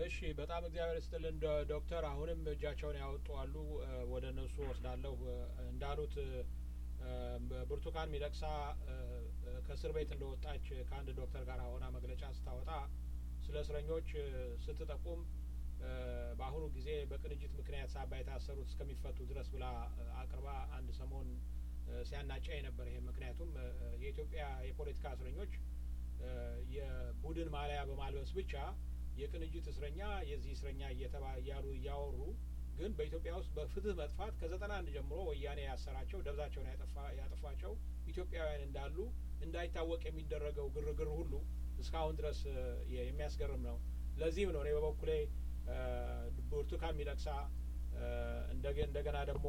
እሺ በጣም እግዚአብሔር ይስጥልን ዶክተር። አሁንም እጃቸውን ያወጡ አሉ፣ ወደ እነሱ ወስዳለሁ። እንዳሉት ብርቱካን ሚደቅሳ ከእስር ቤት እንደወጣች ከአንድ ዶክተር ጋር ሆና መግለጫ ስታወጣ ስለ እስረኞች ስትጠቁም በአሁኑ ጊዜ በቅንጅት ምክንያት ሳቢያ የታሰሩት እስከሚፈቱ ድረስ ብላ አቅርባ አንድ ሰሞን ሲያናጫኝ ነበር። ይሄ ምክንያቱም የኢትዮጵያ የፖለቲካ እስረኞች የቡድን ማሊያ በማልበስ ብቻ የቅንጅት እስረኛ የዚህ እስረኛ እየተባ እያሉ እያወሩ ግን በኢትዮጵያ ውስጥ በፍትህ መጥፋት ከዘጠና አንድ ጀምሮ ወያኔ ያሰራቸው ደብዛቸውን ያጠፋቸው ኢትዮጵያውያን እንዳሉ እንዳይታወቅ የሚደረገው ግርግር ሁሉ እስካሁን ድረስ የሚያስገርም ነው። ለዚህም ነው እኔ በበኩሌ ብርቱካን ሚደቅሳ እንደገና ደግሞ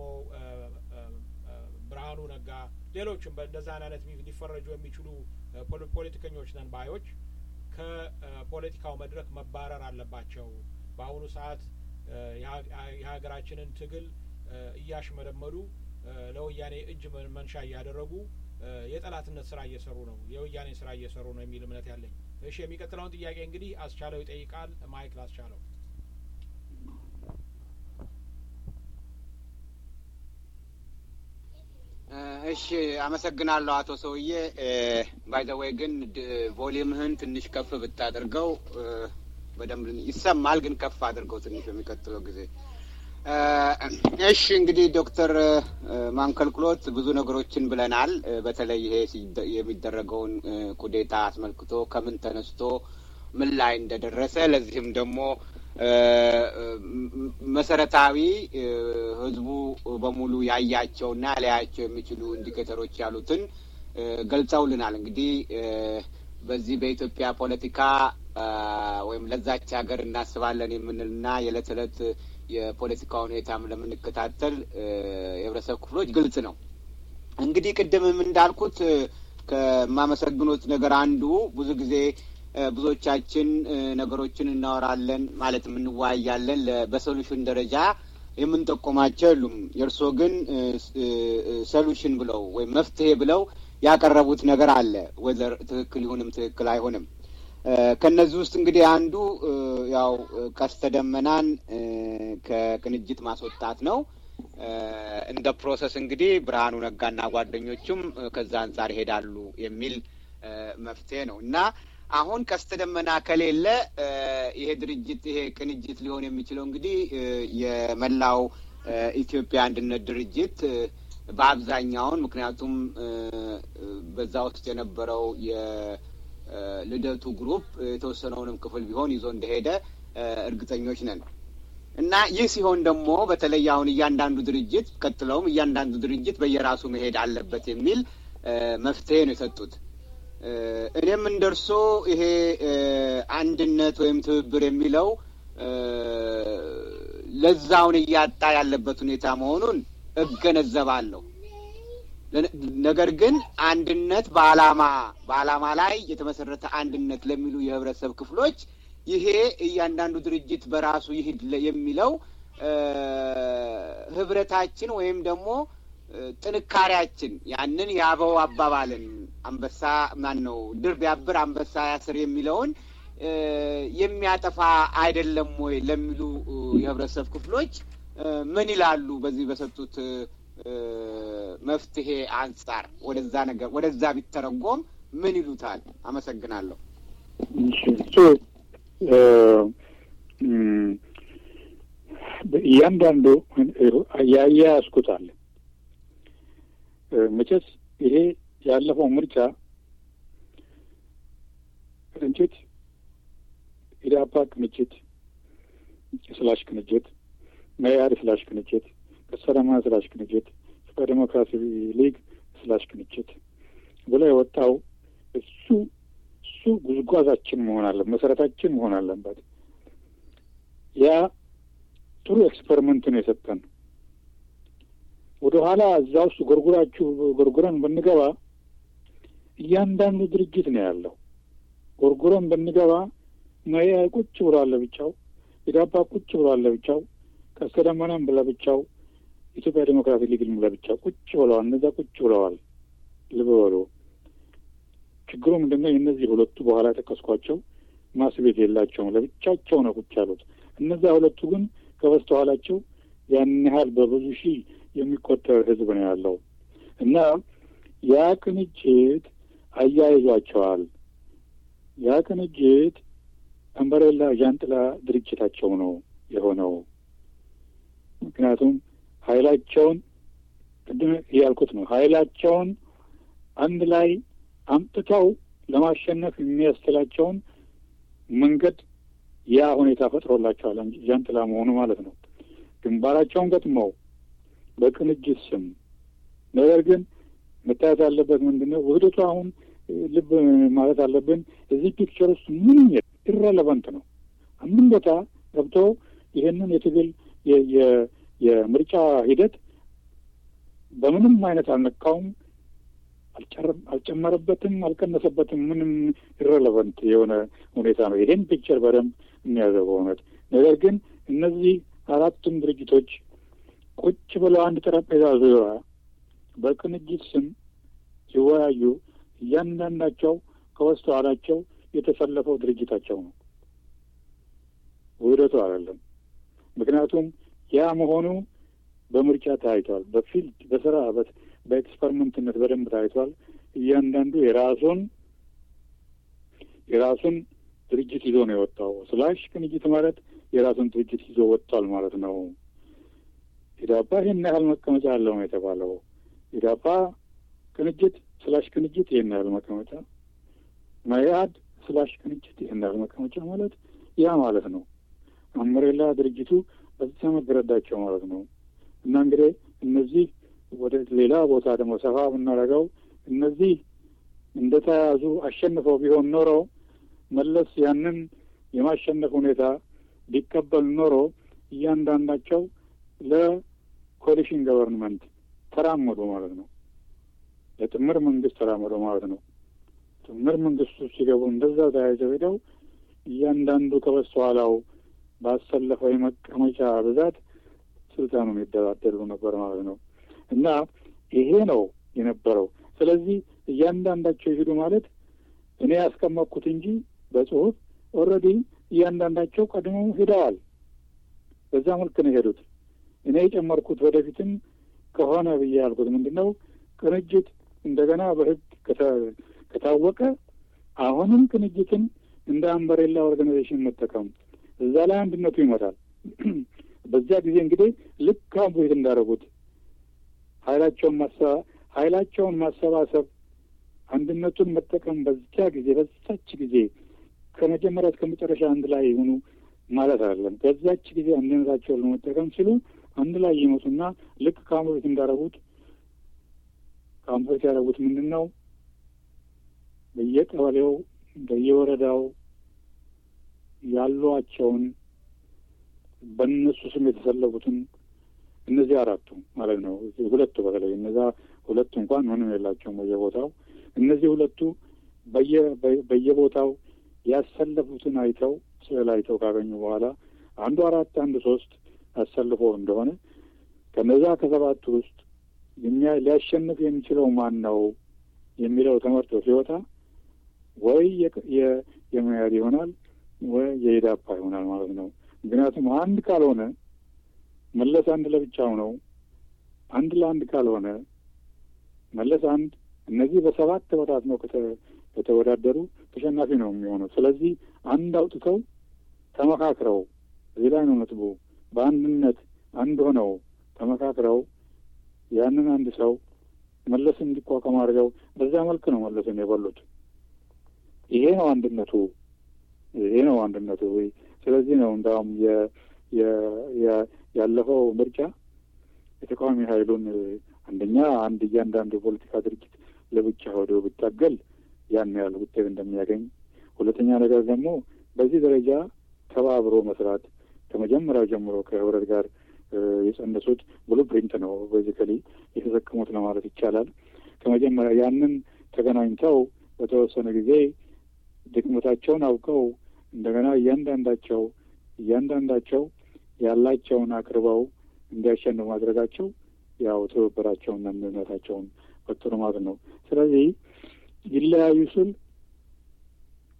ብርሃኑ ነጋ፣ ሌሎችም በእንደዛ አይነት ሊፈረጁ የሚችሉ ፖለቲከኞች ነን ባዮች ከፖለቲካው መድረክ መባረር አለባቸው። በአሁኑ ሰዓት የሀገራችንን ትግል እያሽመደመዱ ለወያኔ እጅ መንሻ እያደረጉ የጠላትነት ስራ እየሰሩ ነው፣ የወያኔ ስራ እየሰሩ ነው የሚል እምነት ያለኝ። እሺ የሚቀጥለውን ጥያቄ እንግዲህ አስቻለው ይጠይቃል። ማይክ ላስቻለው። እሺ አመሰግናለሁ አቶ ሰውዬ። ባይዘወይ ግን ቮሊምህን ትንሽ ከፍ ብታደርገው በደንብ ይሰማል፣ ግን ከፍ አድርገው ትንሽ በሚቀጥለው ጊዜ። እሺ እንግዲህ ዶክተር ማንከልክሎት ብዙ ነገሮችን ብለናል። በተለይ ይሄ የሚደረገውን ኩዴታ አስመልክቶ ከምን ተነስቶ ምን ላይ እንደደረሰ ለዚህም ደግሞ መሰረታዊ ህዝቡ በሙሉ ያያቸውና ሊያያቸው የሚችሉ ኢንዲኬተሮች ያሉትን ገልጸውልናል። እንግዲህ በዚህ በኢትዮጵያ ፖለቲካ ወይም ለዛች ሀገር እናስባለን የምንልና የዕለት ዕለት የፖለቲካ ሁኔታም ለምንከታተል የህብረተሰብ ክፍሎች ግልጽ ነው። እንግዲህ ቅድምም እንዳልኩት ከማመሰግኑት ነገር አንዱ ብዙ ጊዜ ብዙዎቻችን ነገሮችን እናወራለን ማለትም እንወያያለን። በሶሉሽን ደረጃ የምንጠቆማቸው የሉም። የእርስዎ ግን ሶሉሽን ብለው ወይም መፍትሄ ብለው ያቀረቡት ነገር አለ። ወዘር ትክክል ይሁንም ትክክል አይሆንም። ከእነዚህ ውስጥ እንግዲህ አንዱ ያው ቀስተ ደመናን ከቅንጅት ማስወጣት ነው። እንደ ፕሮሰስ እንግዲህ ብርሃኑ ነጋና ጓደኞቹም ከዛ አንጻር ይሄዳሉ የሚል መፍትሄ ነው እና አሁን ቀስተ ደመና ከሌለ ይሄ ድርጅት ይሄ ቅንጅት ሊሆን የሚችለው እንግዲህ የመላው ኢትዮጵያ አንድነት ድርጅት በአብዛኛውን ምክንያቱም በዛ ውስጥ የነበረው የልደቱ ግሩፕ የተወሰነውንም ክፍል ቢሆን ይዞ እንደሄደ እርግጠኞች ነን እና ይህ ሲሆን ደግሞ በተለይ አሁን እያንዳንዱ ድርጅት ቀጥለውም እያንዳንዱ ድርጅት በየራሱ መሄድ አለበት የሚል መፍትሄ ነው የሰጡት። እኔም እንደርሶ ይሄ አንድነት ወይም ትብብር የሚለው ለዛውን እያጣ ያለበት ሁኔታ መሆኑን እገነዘባለሁ። ነገር ግን አንድነት በዓላማ በዓላማ ላይ የተመሰረተ አንድነት ለሚሉ የህብረተሰብ ክፍሎች ይሄ እያንዳንዱ ድርጅት በራሱ ይሂድ የሚለው ህብረታችን ወይም ደግሞ ጥንካሬያችን ያንን የአበው አባባልን አንበሳ ማን ነው ድር ቢያብር አንበሳ ያስር የሚለውን የሚያጠፋ አይደለም ወይ ለሚሉ የህብረተሰብ ክፍሎች ምን ይላሉ? በዚህ በሰጡት መፍትሄ አንጻር ወደዛ ነገር ወደዛ ቢተረጎም ምን ይሉታል? አመሰግናለሁ። እሱ እያንዳንዱ ያያያዝኩታል። መቼስ ይሄ ያለፈው ምርጫ ቅንጅት ኢዳፓ ቅንጅት ስላሽ ቅንጅት መያድ ስላሽ ቅንጅት ከሰላማ ስላሽ ቅንጅት ፍቅረ ዴሞክራሲ ሊግ ስላሽ ቅንጅት ብሎ የወጣው እሱ እሱ ጉዝጓዛችን መሆን አለ መሰረታችን መሆን አለበት። ያ ጥሩ ኤክስፐሪመንት ነው የሰጠን። ወደ ኋላ እዛ ውስጥ ጎርጉራችሁ ጎርጉረን ብንገባ እያንዳንዱ ድርጅት ነው ያለው። ጎርጉረን ብንገባ መያ ቁጭ ብሏል ለብቻው፣ ኢዳፓ ቁጭ ብሏል ለብቻው፣ ቀስተ ደመናም ለብቻው፣ ኢትዮጵያ ዴሞክራሲ ሊግም ለብቻው ቁጭ ብለዋል። እነዛ ቁጭ ብለዋል። ልብ በሉ። ችግሩ ምንድን ነው? የእነዚህ ሁለቱ በኋላ የጠቀስኳቸው ማስ ቤት የላቸውም። ለብቻቸው ነው ቁጭ ያሉት። እነዚያ ሁለቱ ግን ከበስተኋላቸው ያን ያህል በብዙ ሺህ የሚቆጠር ህዝብ ነው ያለው እና ያ ቅንጅት አያይዟቸዋል። ያ ቅንጅት አምበሬላ ዣንጥላ ድርጅታቸው ነው የሆነው። ምክንያቱም ኃይላቸውን ቅድም ያልኩት ነው ኃይላቸውን አንድ ላይ አምጥተው ለማሸነፍ የሚያስችላቸውን መንገድ ያ ሁኔታ ፈጥሮላቸዋል። ዣንጥላ መሆኑ ማለት ነው። ግንባራቸውን ገጥመው በቅንጅት ስም ነገር ግን መታየት ያለበት ምንድን ነው? ውህደቱ አሁን ልብ ማለት አለብን። እዚህ ፒክቸር ውስጥ ምንም ኢረለቫንት ነው። አንድም ቦታ ገብቶ ይህንን የትግል የምርጫ ሂደት በምንም አይነት አልነካውም፣ አልጨመረበትም፣ አልቀነሰበትም። ምንም ኢረለቫንት የሆነ ሁኔታ ነው። ይሄን ፒክቸር በደንብ የሚያዘው በእውነት ነገር ግን እነዚህ አራቱም ድርጅቶች ቁጭ ብለው አንድ ጠረጴዛ ዙሪያ በቅንጅት ስም ሲወያዩ እያንዳንዳቸው ከበስተኋላቸው የተሰለፈው ድርጅታቸው ነው፣ ውህደቱ አይደለም። ምክንያቱም ያ መሆኑ በምርጫ ታይቷል። በፊልድ በስራ በኤክስፐሪመንትነት በደንብ ታይቷል። እያንዳንዱ የራሱን የራሱን ድርጅት ይዞ ነው የወጣው። ስላሽ ቅንጅት ማለት የራሱን ድርጅት ይዞ ወጥቷል ማለት ነው። ኢዳፓ ይህን ያህል መቀመጫ አለው ነው የተባለው። ኢዳፓ ቅንጅት ስላሽ ቅንጅት ይህን ያህል መቀመጫ፣ መያድ ስላሽ ቅንጅት ይህን ያህል መቀመጫ ማለት ያ ማለት ነው። አምሬላ ድርጅቱ በዚያ መገረዳቸው ማለት ነው። እና እንግዲህ እነዚህ ወደ ሌላ ቦታ ደግሞ ሰፋ ብናደርገው እነዚህ እንደተያያዙ አሸንፈው ቢሆን ኖሮ መለስ ያንን የማሸነፍ ሁኔታ ቢቀበል ኖሮ እያንዳንዳቸው ለኮሊሽን ገቨርንመንት ተራመዱ ማለት ነው። ለጥምር መንግስት ተራመዱ ማለት ነው። ጥምር መንግስቱ ሲገቡ እንደዛ ተያይዘው ሄደው እያንዳንዱ ከበስተኋላው ባሰለፈው የመቀመጫ ብዛት ስልጣኑን ይደላደሉ ነበር ማለት ነው። እና ይሄ ነው የነበረው። ስለዚህ እያንዳንዳቸው ይሄዱ ማለት እኔ ያስቀመጥኩት እንጂ በጽሁፍ ኦልሬዲ እያንዳንዳቸው ቀድመው ሄደዋል። በዛ መልክ ነው የሄዱት። እኔ የጨመርኩት ወደፊትም ከሆነ ብዬ ያልኩት ምንድን ነው ቅንጅት እንደገና በህግ ከታወቀ አሁንም ቅንጅትን እንደ አምበሬላ ኦርጋናይዜሽን መጠቀም እዛ ላይ አንድነቱ ይመጣል። በዚያ ጊዜ እንግዲህ ልክ አሁን በፊት እንዳደረጉት ኃይላቸውን ማሰባ ኃይላቸውን ማሰባሰብ አንድነቱን መጠቀም በዚያ ጊዜ በዛች ጊዜ ከመጀመሪያ እስከ መጨረሻ አንድ ላይ የሆኑ ማለት አይደለም። በዛች ጊዜ አንድነታቸውን ለመጠቀም ሲሉ አንድ ላይ ይመጡና ልክ ከአሁን በፊት እንዳደረጉት ከአሁን በፊት ያደረጉት ምንድን ነው? በየቀበሌው በየወረዳው ያሏቸውን በእነሱ ስም የተሰለፉትን እነዚህ አራቱ ማለት ነው። ሁለቱ በተለይ እነዛ ሁለቱ እንኳን ምንም የላቸውም በየቦታው እነዚህ ሁለቱ በየቦታው ያሰለፉትን አይተው ስዕል አይተው ካገኙ በኋላ አንዱ አራት አንዱ ሶስት አሰልፎ እንደሆነ ከነዛ ከሰባቱ ውስጥ ሊያሸንፍ የሚችለው ማን ነው የሚለው ተመርጦ ሲወጣ ወይ የመያድ ይሆናል ወይ የኢዳፓ ይሆናል ማለት ነው። ምክንያቱም አንድ ካልሆነ መለስ አንድ ለብቻው ነው። አንድ ለአንድ ካልሆነ መለስ አንድ እነዚህ በሰባት ተበታት ነው ከተወዳደሩ ተሸናፊ ነው የሚሆነው። ስለዚህ አንድ አውጥተው ተመካክረው እዚህ ላይ ነው ነጥቡ። በአንድነት አንድ ሆነው ተመካክረው ያንን አንድ ሰው መለስ እንዲቋቋም አድርገው በዛ መልክ ነው መለስን የበሉት። ይሄ ነው አንድነቱ። ይሄ ነው አንድነቱ። ስለዚህ ነው እንዳውም ያለፈው ምርጫ የተቃዋሚ ኃይሉን አንደኛ አንድ እያንዳንዱ የፖለቲካ ድርጅት ለብቻ ወደ ብታገል ያን ያህል ውጤት እንደሚያገኝ፣ ሁለተኛ ነገር ደግሞ በዚህ ደረጃ ተባብሮ መስራት ከመጀመሪያው ጀምሮ ከህብረት ጋር የጸነሱት ብሉ ፕሪንት ነው ቤዚካሊ የተጠቀሙት ለማለት ይቻላል። ከመጀመሪያ ያንን ተገናኝተው በተወሰነ ጊዜ ድክመታቸውን አውቀው እንደገና እያንዳንዳቸው እያንዳንዳቸው ያላቸውን አቅርበው እንዲያሸንፉ ማድረጋቸው ያው ትብብራቸውና አንድነታቸውን ፈጥሮ ማለት ነው። ስለዚህ ይለያዩ ስል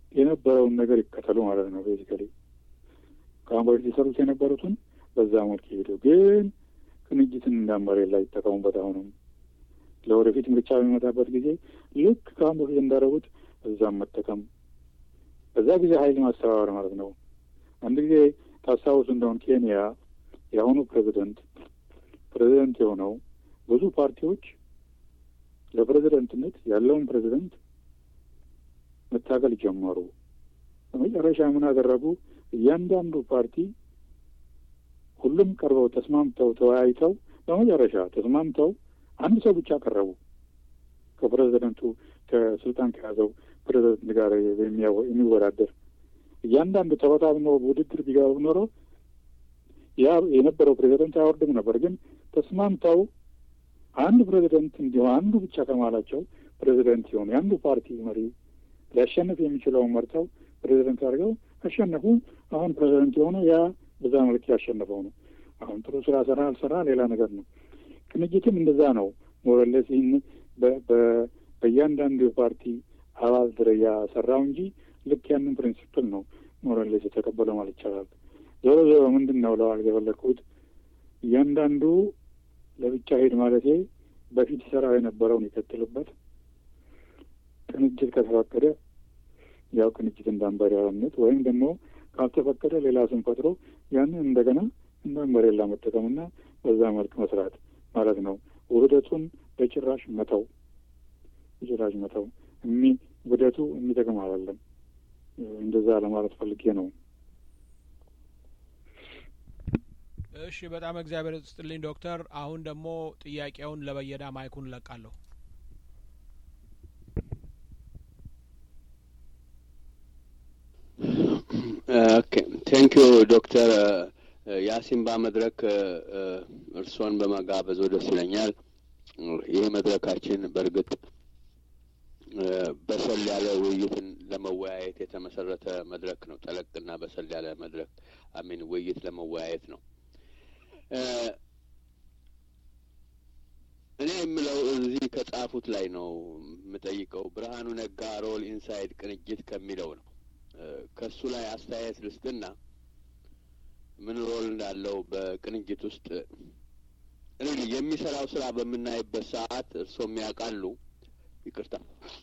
የነበረውን ነገር ይከተሉ ማለት ነው። ቤዚካሊ ከአሁን በፊት የሰሩት የነበሩትን በዛ መልክ ይሄዱ፣ ግን ቅንጅትን እንዳመሬት ላይ ይጠቀሙበት። አሁንም ለወደፊት ምርጫ በሚመጣበት ጊዜ ልክ ከአሁን በፊት እንዳደረጉት እዛም መጠቀም፣ በዛ ጊዜ ኃይል ማስተባበር ማለት ነው። አንድ ጊዜ ታስታውሱ እንደሆን ኬንያ የአሁኑ ፕሬዚደንት ፕሬዚደንት የሆነው ብዙ ፓርቲዎች ለፕሬዚደንትነት ያለውን ፕሬዚደንት መታገል ጀመሩ። በመጨረሻ ምን አደረጉ? እያንዳንዱ ፓርቲ ሁሉም ቀርበው ተስማምተው ተወያይተው በመጨረሻ ተስማምተው አንድ ሰው ብቻ ቀረቡ ከፕሬዚደንቱ ከስልጣን ከያዘው ፕሬዚደንት ጋር የሚወዳደር እያንዳንዱ ተበታትኖ ውድድር ቢገቡ ኖሮ ያ የነበረው ፕሬዚደንት አይወርድም ነበር። ግን ተስማምተው አንድ ፕሬዚደንት እንዲሆን አንዱ ብቻ ከማላቸው ፕሬዚደንት ሲሆኑ የአንዱ ፓርቲ መሪ ሊያሸንፍ የሚችለውን መርጠው ፕሬዚደንት አድርገው አሸነፉ። አሁን ፕሬዚደንት የሆነው ያ በዛ መልክ ያሸነፈው ነው። አሁን ጥሩ ስራ ሰራ አልሰራ ሌላ ነገር ነው። ቅንጅትም እንደዛ ነው። ሞረለስ ይህን በእያንዳንዱ የፓርቲ አባል ደረጃ ሰራው እንጂ ልክ ያንን ፕሪንሲፕል ነው ሞረለስ የተቀበለው ማለት ይቻላል። ዞሮ ዞሮ ምንድን ነው ለዋል የፈለግኩት እያንዳንዱ ለብቻ ሄድ ማለቴ በፊት ሰራ የነበረውን ይቀጥልበት። ቅንጅት ከተፈቀደ ያው ቅንጅት እንዳንበሪያነት ወይም ደግሞ ካልተፈቀደ ሌላ ስም ፈጥሮ ያንን እንደገና እንዳንበሬላ መጠቀምና በዛ መልክ መስራት ማለት ነው። ውህደቱን በጭራሽ መተው በጭራሽ መተው እሚ ውህደቱ የሚጠቅም አይደለም። እንደዛ ለማለት ፈልጌ ነው። እሺ፣ በጣም እግዚአብሔር ስጥልኝ ዶክተር። አሁን ደግሞ ጥያቄውን ለበየዳ ማይኩን ለቃለሁ። ኦኬ ቴንክ ዩ ዶክተር የአሲምባ መድረክ እርስዎን በመጋበዞ ደስ ይለኛል። ይህ መድረካችን በእርግጥ በሰል ያለ ውይይትን ለመወያየት የተመሰረተ መድረክ ነው። ጠለቅና በሰል ያለ መድረክ አሚን ውይይት ለመወያየት ነው። እኔ የምለው እዚህ ከጻፉት ላይ ነው የምጠይቀው። ብርሃኑ ነጋ ሮል ኢንሳይድ ቅንጅት ከሚለው ነው። ከሱ ላይ አስተያየት ልስጥና ምን ሮል እንዳለው በቅንጅት ውስጥ የሚሰራው ስራ በምናይበት ሰዓት እርሶም ያውቃሉ፣ ይቅርታ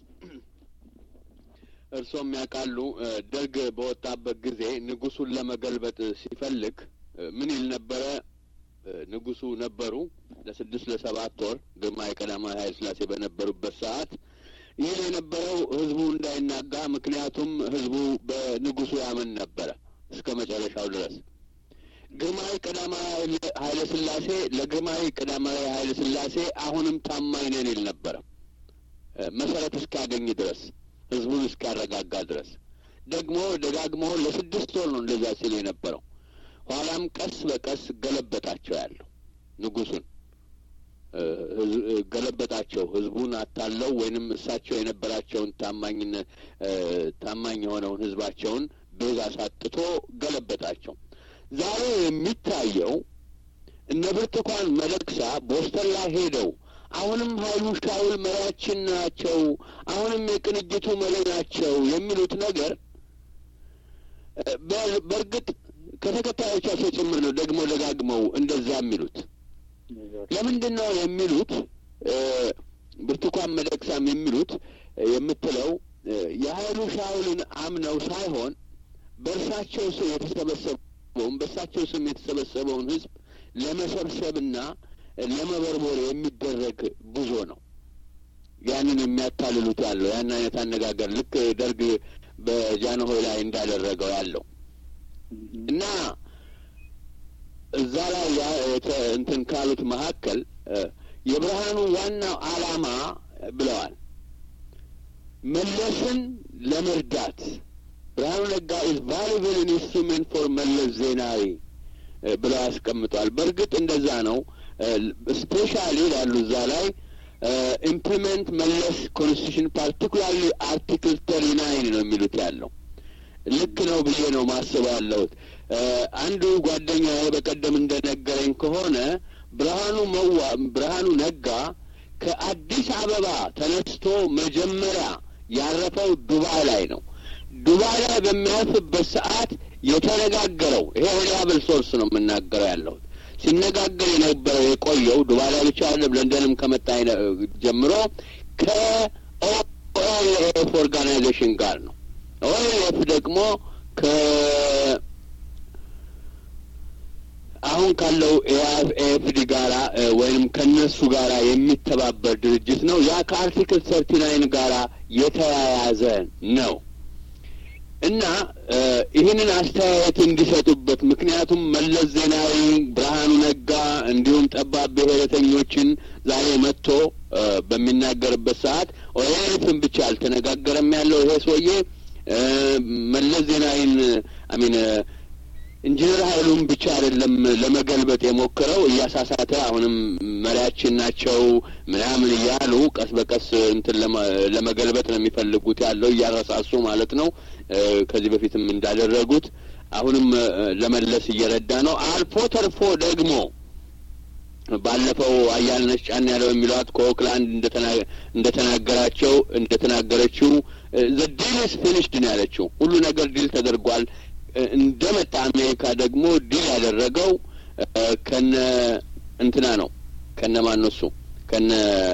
እርሶም ያውቃሉ። ደርግ በወጣበት ጊዜ ንጉሱን ለመገልበጥ ሲፈልግ ምን ይል ነበረ? ንጉሱ ነበሩ ለስድስት ለሰባት ወር ግርማዊ ቀዳማዊ ኃይለ ሥላሴ በነበሩበት ሰዓት ይህ የነበረው ህዝቡ እንዳይናጋ፣ ምክንያቱም ህዝቡ በንጉሱ ያምን ነበረ እስከ መጨረሻው ድረስ። ግርማዊ ቀዳማዊ ኃይለ ሥላሴ ለግርማዊ ቀዳማዊ ኃይለ ሥላሴ አሁንም ታማኝ ነን ይል ነበረ መሰረት እስኪያገኝ ድረስ ህዝቡን እስኪያረጋጋ ድረስ። ደግሞ ደጋግሞ ለስድስት ወር ነው እንደዛ ሲል የነበረው። ኋላም ቀስ በቀስ ገለበጣቸው ያለው ንጉሱን ገለበጣቸው። ህዝቡን አታለው ወይንም እሳቸው የነበራቸውን ታማኝነት ታማኝ የሆነውን ህዝባቸውን ቤዛ ሳጥቶ ገለበጣቸው። ዛሬ የሚታየው እነ ብርቱካን ሚደቅሳ ቦስተን ላይ ሄደው አሁንም ኃይሉ ሻውል መሪያችን ናቸው፣ አሁንም የቅንጅቱ መሪ ናቸው የሚሉት ነገር በእርግጥ ከተከታዮቻቸው ጭምር ነው ደግሞ ደጋግመው እንደዛ የሚሉት ለምንድን ነው የሚሉት? ብርቱካን ሚደቅሳም የሚሉት የምትለው የኃይሉ ሻውልን አምነው ሳይሆን በእርሳቸው ስም የተሰበሰበውን በእርሳቸው ስም የተሰበሰበውን ህዝብ ለመሰብሰብና ለመበርቦር የሚደረግ ጉዞ ነው። ያንን የሚያታልሉት ያለው ያን አይነት አነጋገር ልክ ደርግ በጃንሆይ ላይ እንዳደረገው ያለው እና እዛ ላይ እንትን ካሉት መካከል የብርሃኑ ዋናው ዓላማ ብለዋል መለስን ለመርዳት ብርሃኑ ነጋ ኢዝ ቫሉብል ኢንስትሩሜንት ፎር መለስ ዜናዊ ብለው ያስቀምጧል። በእርግጥ እንደዛ ነው። ስፔሻሊ ላሉ እዛ ላይ ኢምፕሊመንት መለስ ኮንስቲቱሽን ፓርቲኩላርሊ አርቲክል ተሪ ናይን ነው የሚሉት ያለው ልክ ነው ብዬ ነው ማስበው ያለሁት። አንዱ ጓደኛ በቀደም እንደነገረኝ ከሆነ ብርሃኑ መዋ ብርሃኑ ነጋ ከአዲስ አበባ ተነስቶ መጀመሪያ ያረፈው ዱባይ ላይ ነው። ዱባይ ላይ በሚያርፍበት ሰዓት የተነጋገረው ይሄ ሪላብል ሶርስ ነው የምናገረው ያለሁት ሲነጋገር የነበረው የቆየው ዱባይ ላይ ብቻ አይደለም ለንደንም ከመጣ ጀምሮ ከኦኤልኤፍ ኦርጋናይዜሽን ጋር ነው። ኦኤልኤፍ ደግሞ ከ አሁን ካለው ኤኤፍዲ ጋራ ወይም ከነሱ ጋራ የሚተባበር ድርጅት ነው። ያ ከአርቲክል ሰርቲ ናይን ጋራ የተያያዘ ነው እና ይህንን አስተያየት እንዲሰጡበት ምክንያቱም መለስ ዜናዊ፣ ብርሃኑ ነጋ እንዲሁም ጠባብ ብሔረተኞችን ዛሬ መጥቶ በሚናገርበት ሰዓት ኦኤልኤፍን ብቻ አልተነጋገረም ያለው ይሄ ሰውዬ መለስ ዜናዊን አሚን ኢንጂነር ኃይሉን ብቻ አይደለም ለመገልበጥ የሞክረው እያሳሳተ አሁንም መሪያችን ናቸው ምናምን እያሉ ቀስ በቀስ እንትን ለመገልበጥ ነው የሚፈልጉት ያለው እያረሳሱ ማለት ነው። ከዚህ በፊትም እንዳደረጉት አሁንም ለመለስ እየረዳ ነው። አልፎ ተርፎ ደግሞ ባለፈው አያልነሽ ጫን ያለው የሚሏት ከኦክላንድ እንደተናገራቸው እንደተናገረችው ዘ ዲል ስ ፊኒሽድ ነው ያለችው። ሁሉ ነገር ዲል ተደርጓል። እንደመጣ አሜሪካ ደግሞ ዲል ያደረገው ከነ እንትና ነው ከነ ማነሱ ከነ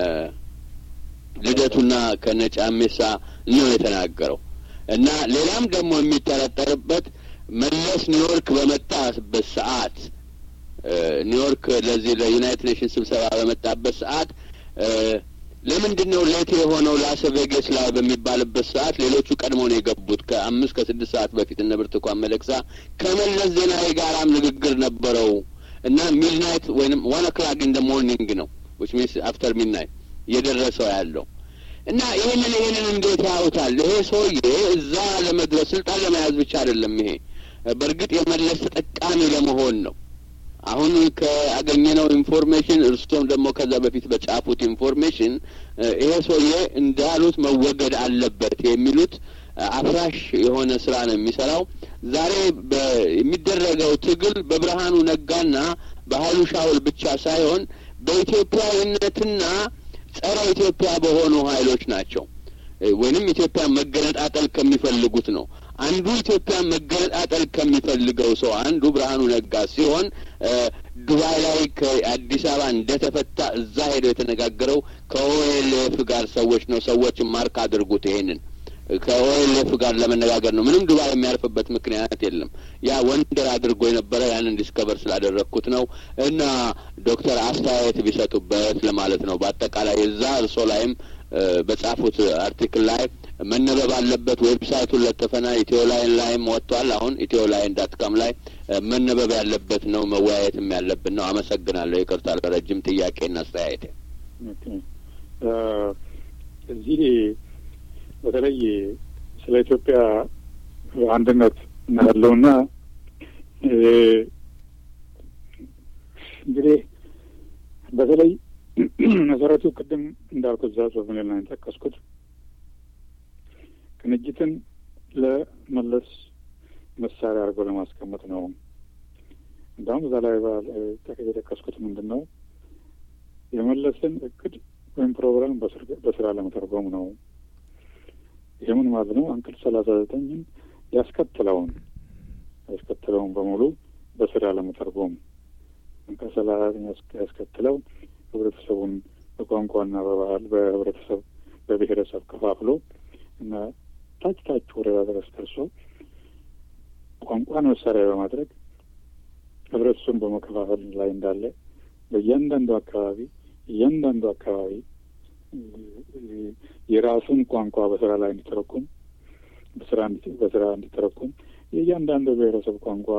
ልደቱና ከነ ጫሜሳ ነው የተናገረው እና ሌላም ደግሞ የሚጠረጠርበት መለስ ኒውዮርክ በመጣበት ሰዓት ኒውዮርክ ለዚህ ለዩናይትድ ኔሽንስ ስብሰባ በመጣበት ሰዓት ለምንድን ነው ሌት የሆነው ላስ ቬጋስ ላይ በሚባልበት ሰዓት ሌሎቹ ቀድሞ ነው የገቡት። ከአምስት ከስድስት ሰዓት በፊት እነ ብርቱካን ሚደቅሳ ከመለስ ዜናዊ ጋራም ንግግር ነበረው እና ሚድናይት ወይም ዋን ኦክላክ ኢን ደ ሞርኒንግ ነው ዊች ሚንስ አፍተር ሚድናይት እየደረሰው ያለው እና ይህንን ይህንን እንዴት ያዩታል? ይሄ ሰውዬ እዛ ለመድረስ ስልጣን ለመያዝ ብቻ አይደለም። ይሄ በእርግጥ የመለስ ተጠቃሚ ለመሆን ነው። አሁን ከአገኘነው ኢንፎርሜሽን እርስዎም ደግሞ ከዛ በፊት በጻፉት ኢንፎርሜሽን ይሄ ሰውዬ እንዳሉት መወገድ አለበት የሚሉት አፍራሽ የሆነ ስራ ነው የሚሰራው። ዛሬ የሚደረገው ትግል በብርሃኑ ነጋና በሀይሉ ሻውል ብቻ ሳይሆን በኢትዮጵያዊነትና ጸረ ኢትዮጵያ በሆኑ ሀይሎች ናቸው ወይንም ኢትዮጵያ መገነጣጠል ከሚፈልጉት ነው። አንዱ ኢትዮጵያ መገነጣጠል ከሚፈልገው ሰው አንዱ ብርሃኑ ነጋ ሲሆን ዱባይ ላይ ከአዲስ አበባ እንደተፈታ እዛ ሄደው የተነጋገረው ከኦኤልኤፍ ጋር ሰዎች ነው። ሰዎችን ማርክ አድርጉት። ይሄንን ከኦኤልኤፍ ጋር ለመነጋገር ነው። ምንም ዱባይ የሚያርፍበት ምክንያት የለም። ያ ወንደር አድርጎ የነበረ ያንን ዲስከቨር ስላደረግኩት ነው። እና ዶክተር አስተያየት ቢሰጡበት ለማለት ነው። በአጠቃላይ እዛ እርሶ ላይም በጻፉት አርቲክል ላይ መነበብ አለበት። ዌብሳይቱን ለጥፈና ኢትዮ ላይን ላይም ወጥቷል። አሁን ኢትዮ ላይን ዳት ካም ላይ መነበብ ያለበት ነው። መወያየትም ያለብን ነው። አመሰግናለሁ። ይቅርታ ለረጅም ጥያቄና አስተያየት። እዚህ በተለይ ስለ ኢትዮጵያ አንድነት ያለውና እንግዲህ በተለይ መሰረቱ ቅድም እንዳልኩት እዛ ጽሁፍ ላይ ነው የጠቀስኩት ቅንጅትን ለመለስ መሳሪያ አድርጎ ለማስቀመጥ ነው። እንዲሁም እዛ ላይ የጠቀስኩት ምንድን ነው የመለስን እቅድ ወይም ፕሮግራም በስራ ለመተርጎም ነው። ይህ ምን ማለት ነው? አንቀጽ ሰላሳ ዘጠኝን ያስከትለውን ያስከትለውን በሙሉ በስራ ለመተርጎም አንቀጽ ሰላሳ ዘጠኝ ያስከትለው ህብረተሰቡን በቋንቋና በባህል በህብረተሰብ በብሔረሰብ ከፋፍሎ እና ታች ታች ወረዳ ድረስ ደርሶ ቋንቋን መሳሪያ በማድረግ ህብረተሰቡን በመከፋፈል ላይ እንዳለ በእያንዳንዱ አካባቢ እያንዳንዱ አካባቢ የራሱን ቋንቋ በስራ ላይ እንዲተረኩም በስራ በስራ እንዲተረኩም የእያንዳንዱ ብሔረሰብ ቋንቋ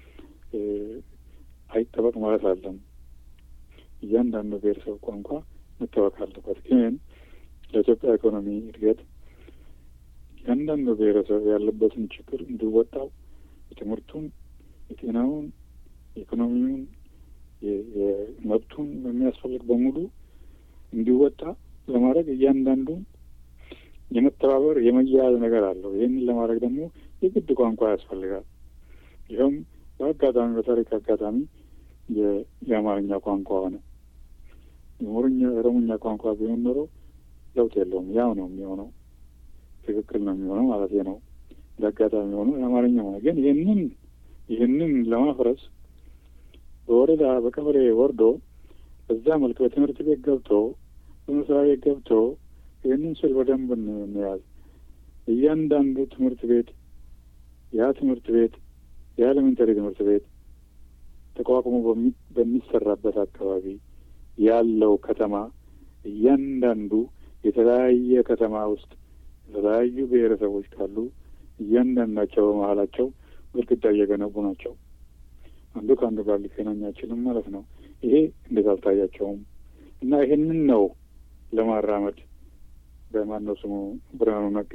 አይጠበቅ ማለት አለም። እያንዳንዱ ብሔረሰብ ቋንቋ መታወቅ አለበት። ግን ለኢትዮጵያ ኢኮኖሚ እድገት እያንዳንዱ ብሔረሰብ ያለበትን ችግር እንዲወጣው የትምህርቱን፣ የጤናውን፣ የኢኮኖሚውን፣ የመብቱን የሚያስፈልግ በሙሉ እንዲወጣ ለማድረግ እያንዳንዱ የመተባበር የመያያዝ ነገር አለው። ይህንን ለማድረግ ደግሞ የግድ ቋንቋ ያስፈልጋል። ይኸውም በአጋጣሚ በታሪክ አጋጣሚ የአማርኛ ቋንቋ ሆነ። የኦሮምኛ ኦሮምኛ ቋንቋ ቢሆን ኖሮ ለውጥ የለውም። ያው ነው የሚሆነው፣ ትክክል ነው የሚሆነው ማለት ነው። ለአጋጣሚ ሆኖ የአማርኛ ሆነ። ግን ይህንን ይህንን ለማፍረስ በወረዳ በቀበሌ ወርዶ በዛ መልክ በትምህርት ቤት ገብቶ በመስሪያ ቤት ገብቶ ይህንን ስል በደንብ እንያዝ። እያንዳንዱ ትምህርት ቤት ያ ትምህርት ቤት የኤሌመንተሪ ትምህርት ቤት ተቋቁሞ በሚሰራበት አካባቢ ያለው ከተማ እያንዳንዱ የተለያየ ከተማ ውስጥ የተለያዩ ብሔረሰቦች ካሉ እያንዳንዳቸው በመሀላቸው ግድግዳ እየገነቡ ናቸው። አንዱ ከአንዱ ጋር ሊገናኝ አይችልም ማለት ነው። ይሄ እንዴት አልታያቸውም? እና ይሄንን ነው ለማራመድ በማነው ስሙ ብርሃኑ ነጋ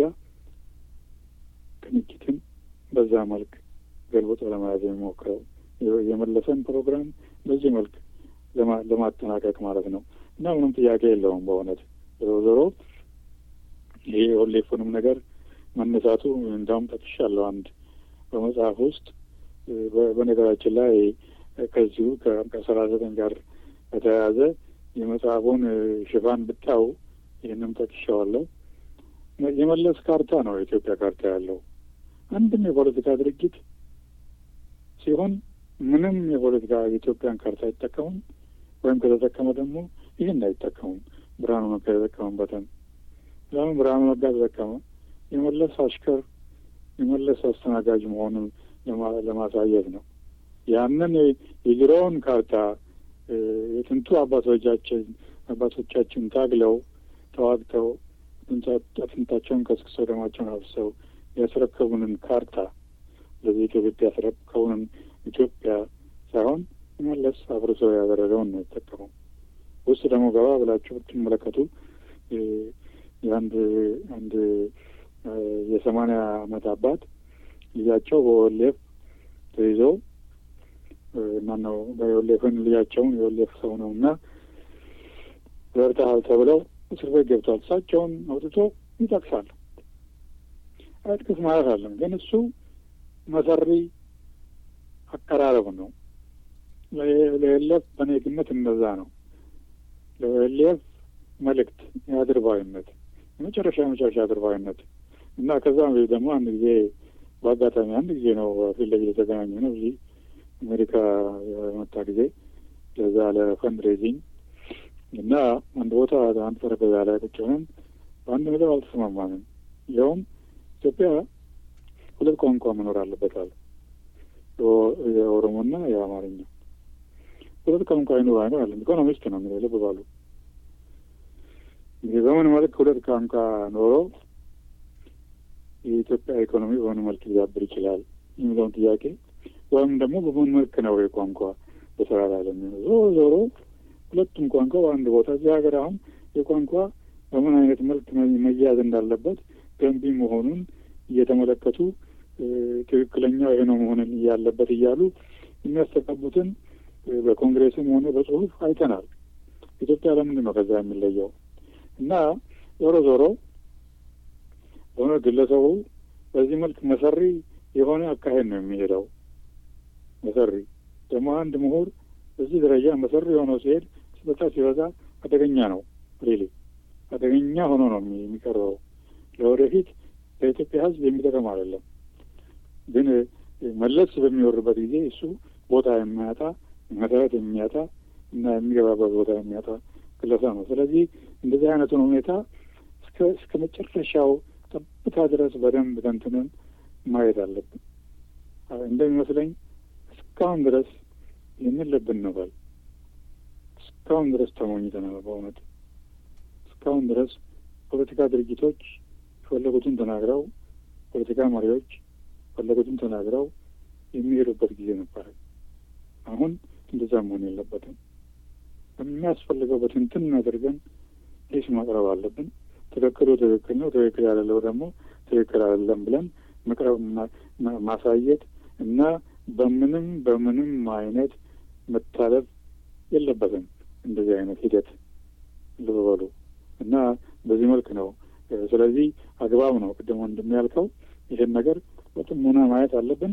ቅንጅትን በዛ መልክ ገልብጦ ለመያዝ የሚሞክረው የመለሰን ፕሮግራም በዚህ መልክ ለማጠናቀቅ ማለት ነው። እና ምንም ጥያቄ የለውም በእውነት ዞሮ ዞሮ ይሄ የኦሌፉንም ነገር መነሳቱ እንዳውም ጠቅሻለሁ አንድ በመጽሐፍ ውስጥ በነገራችን ላይ ከዚሁ ከሰላሳ ዘጠኝ ጋር በተያያዘ የመጽሐፉን ሽፋን ብታው ይህንም ጠቅሻዋለሁ። የመለስ ካርታ ነው የኢትዮጵያ ካርታ ያለው አንድም የፖለቲካ ድርጅት ሲሆን ምንም የፖለቲካ የኢትዮጵያን ካርታ አይጠቀሙም፣ ወይም ከተጠቀመ ደግሞ ይህን አይጠቀሙም። ብርሃኑ ነጋ የተጠቀሙበትን ለምን ብርሃኑ ነጋ ተጠቀመ? የመለስ አሽከር የመለስ አስተናጋጅ መሆኑን ለማሳየት ነው። ያንን የድሮውን ካርታ የጥንቱ አባቶቻችን አባቶቻችን ታግለው ተዋግተው አጥንታቸውን ከስክሰው ደማቸውን አፍሰው ያስረከቡንን ካርታ ለዚህ ኢትዮጵያ ያስረከቡንን ኢትዮጵያ ሳይሆን መለስ አፍርሰው ያደረገውን ነው የተጠቀመው። ውስጥ ደግሞ ገባ ብላችሁ ብትመለከቱ የአንድ አንድ የሰማንያ ዓመት አባት ልጃቸው በወሌፍ ተይዘው ማነው በወሌፍን ልጃቸውን የወሌፍ ሰው ነው እና ዘርተሃል ተብለው እስር ቤት ገብቷል። እሳቸውን አውጥቶ ይጠቅሳል። አይጥቀስ ማለት አለም ግን እሱ መሰሪ አቀራረብ ነው። ለኤሌፍ በእኔ ግምት እንደዛ ነው። ለኤሌፍ መልእክት የአድርባዊነት የመጨረሻ የመጨረሻ አድርባዊነት እና ከዛ ደግሞ አንድ ጊዜ በአጋጣሚ አንድ ጊዜ ነው ፊት ለፊት የተገናኘ ነው እዚህ አሜሪካ የመጣ ጊዜ ለዛ ለፈንድሬዚንግ እና አንድ ቦታ አንድ ጠረጴዛ ላይ ቁጭ ሆነን በአንድ ነገር አልተስማማንም። ይኸውም ኢትዮጵያ ሁለት ቋንቋ መኖር አለበት አለ። የኦሮሞና የአማርኛ ሁለት ቋንቋ ይኖር አይኖር አለ። ኢኮኖሚስት ነው የሚለው ልብ ባሉ እንግዲህ በምን መልክ ሁለት ቋንቋ ኖሮ የኢትዮጵያ ኢኮኖሚ በምን መልክ ሊዳብር ይችላል የሚለውን ጥያቄ ወይም ደግሞ በምን መልክ ነው የቋንቋ በስራ ላይ ለሚሆነው ዞሮ ዞሮ ሁለቱም ቋንቋ በአንድ ቦታ እዚህ ሀገር አሁን የቋንቋ በምን አይነት መልክ መያዝ እንዳለበት ገንቢ መሆኑን እየተመለከቱ ትክክለኛው ይሄ ነው መሆንን እያለበት እያሉ የሚያስተጋቡትን በኮንግሬስም ሆነ በጽሁፍ አይተናል። ኢትዮጵያ ለምንድን ነው ከዛ የሚለየው? እና ዞሮ ዞሮ በሆነ ግለሰቡ በዚህ መልክ መሰሪ የሆነ አካሄድ ነው የሚሄደው። መሰሪ ደግሞ አንድ ምሁር በዚህ ደረጃ መሰሪ የሆነው ሲሄድ ሲበዛ ሲበዛ አደገኛ ነው። ሪሊ አደገኛ ሆኖ ነው የሚቀርበው። ለወደፊት ለኢትዮጵያ ሕዝብ የሚጠቅም አይደለም። ግን መለስ በሚወርበት ጊዜ እሱ ቦታ የሚያጣ መሰረት የሚያጣ እና የሚገባበት ቦታ የሚያጣ ግለሰብ ነው። ስለዚህ እንደዚህ አይነቱን ሁኔታ እስከ እስከ መጨረሻው ጠብታ ድረስ በደንብ ተንትነን ማየት አለብን። እንደሚመስለኝ እስካሁን ድረስ ይህንን ልብ እንበል። እስካሁን ድረስ ተሞኝተናል። በእውነት እስካሁን ድረስ ፖለቲካ ድርጅቶች የፈለጉትን ተናግረው፣ ፖለቲካ መሪዎች የፈለጉትን ተናግረው የሚሄዱበት ጊዜ ነበረ። አሁን እንደዛ መሆን የለበትም። የሚያስፈልገው በትንትን አድርገን ሂስ ማቅረብ አለብን። ትክክሉ ትክክል ነው፣ ትክክል ያለለው ደግሞ ትክክል አይደለም ብለን መቅረብ ማሳየት እና በምንም በምንም አይነት መታለፍ የለበትም። እንደዚህ አይነት ሂደት ልብ በሉ እና በዚህ መልክ ነው። ስለዚህ አግባብ ነው። ቅድሞ እንደሚያልከው ይህን ነገር በጥሞና ማየት አለብን።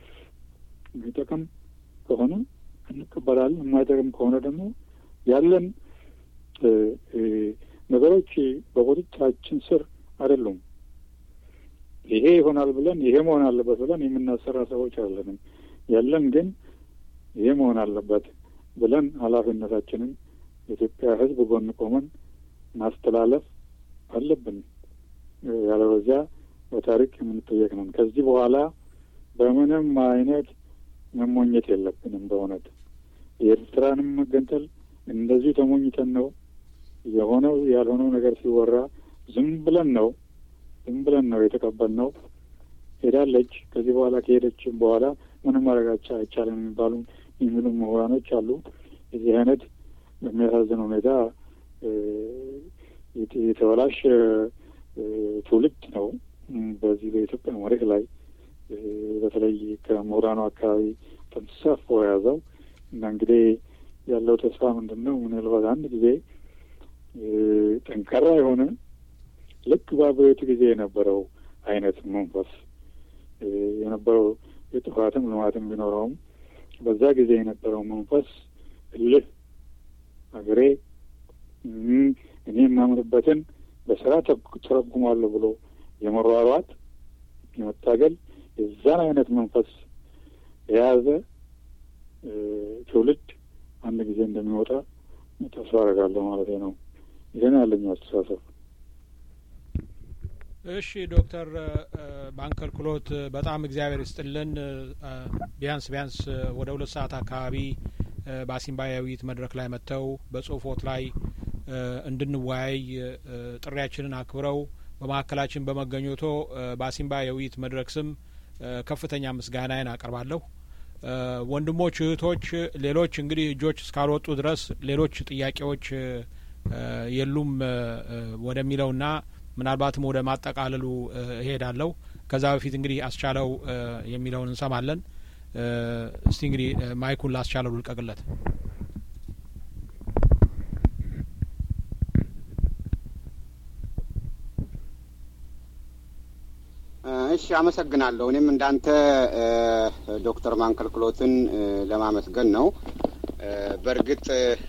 የሚጠቅም ከሆነ እንቀበላለን። የማይጠቅም ከሆነ ደግሞ ያለን ነገሮች በቁጥጥራችን ስር አይደሉም። ይሄ ይሆናል ብለን ይሄ መሆን አለበት ብለን የምናሰራ ሰዎች አለንም። ያለን ግን ይሄ መሆን አለበት ብለን ኃላፊነታችንን የኢትዮጵያ ሕዝብ ጎን ቆመን ማስተላለፍ አለብን። ያለበዚያ በታሪክ የምንጠየቅ ነን። ከዚህ በኋላ በምንም አይነት መሞኘት የለብንም። በእውነት የኤርትራንም መገንጠል እንደዚሁ ተሞኝተን ነው የሆነው ያልሆነው ነገር ሲወራ ዝም ብለን ነው ዝም ብለን ነው የተቀበልነው። ሄዳለች። ከዚህ በኋላ ከሄደችም በኋላ ምንም ማድረግ አይቻልም የሚባሉ የሚሉ ምሁራኖች አሉ። የዚህ አይነት በሚያሳዝን ሁኔታ የተበላሽ ትውልድ ነው በዚህ በኢትዮጵያ መሬት ላይ በተለይ ከምሁራኑ አካባቢ ተንሳፎ የያዘው እና እንግዲህ ያለው ተስፋ ምንድን ነው? ምናልባት አንድ ጊዜ ጠንካራ የሆነ ልክ በአብዮቱ ጊዜ የነበረው አይነት መንፈስ የነበረው የጥፋትም ልማትም ቢኖረውም በዛ ጊዜ የነበረው መንፈስ እልህ ሀገሬ እኔ የማምንበትን በስራ ተረጉማለሁ ብሎ የመሯሯጥ የመታገል የዛን አይነት መንፈስ የያዘ ትውልድ አንድ ጊዜ እንደሚወጣ ተስፋ አደርጋለሁ ማለት ነው። ይህን ያለኝ አስተሳሰብ። እሺ ዶክተር ባንከልክሎት በጣም እግዚአብሔር ይስጥልን። ቢያንስ ቢያንስ ወደ ሁለት ሰዓት አካባቢ በአሲምባ የውይይት መድረክ ላይ መጥተው በጽሁፎት ላይ እንድንወያይ ጥሪያችንን አክብረው በመካከላችን በመገኘቶ በአሲምባ የውይይት መድረክ ስም ከፍተኛ ምስጋናዬን አቀርባለሁ። ወንድሞች፣ እህቶች፣ ሌሎች እንግዲህ እጆች እስካልወጡ ድረስ ሌሎች ጥያቄዎች የሉም ወደሚለውና ምናልባትም ወደ ማጠቃለሉ እሄዳለሁ። ከዛ በፊት እንግዲህ አስቻለው የሚለውን እንሰማለን። እስቲ እንግዲህ ማይኩን ላስቻለው ልልቀቅለት። እሺ፣ አመሰግናለሁ። እኔም እንዳንተ ዶክተር ማንከልክሎትን ለማመስገን ነው። በእርግጥ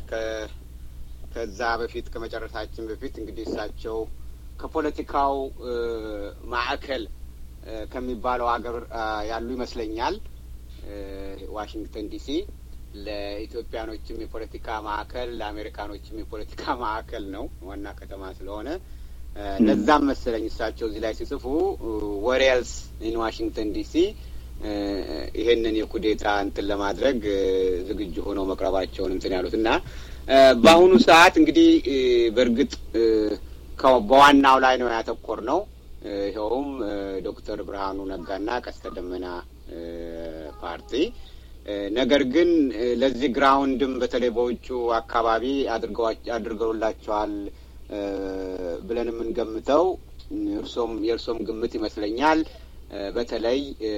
ከዛ በፊት ከመጨረሳችን በፊት እንግዲህ እሳቸው ከፖለቲካው ማዕከል ከሚባለው ሀገር ያሉ ይመስለኛል። ዋሽንግተን ዲሲ ለኢትዮጵያኖችም የፖለቲካ ማዕከል፣ ለአሜሪካኖችም የፖለቲካ ማዕከል ነው ዋና ከተማ ስለሆነ ለዛም መሰለኝ እሳቸው እዚህ ላይ ሲጽፉ ወሬልስ ኢን ዋሽንግተን ዲሲ ይሄንን የኩዴታ እንትን ለማድረግ ዝግጁ ሆነው መቅረባቸውን እንትን ያሉት እና በአሁኑ ሰዓት እንግዲህ በእርግጥ በዋናው ላይ ነው ያተኮር ነው። ይኸውም ዶክተር ብርሃኑ ነጋና ቀስተ ደመና ፓርቲ ነገር ግን ለዚህ ግራውንድም በተለይ በውጩ አካባቢ አድርገውላቸዋል ብለን የምንገምተው እርሶም የእርሶም ግምት ይመስለኛል። በተለይ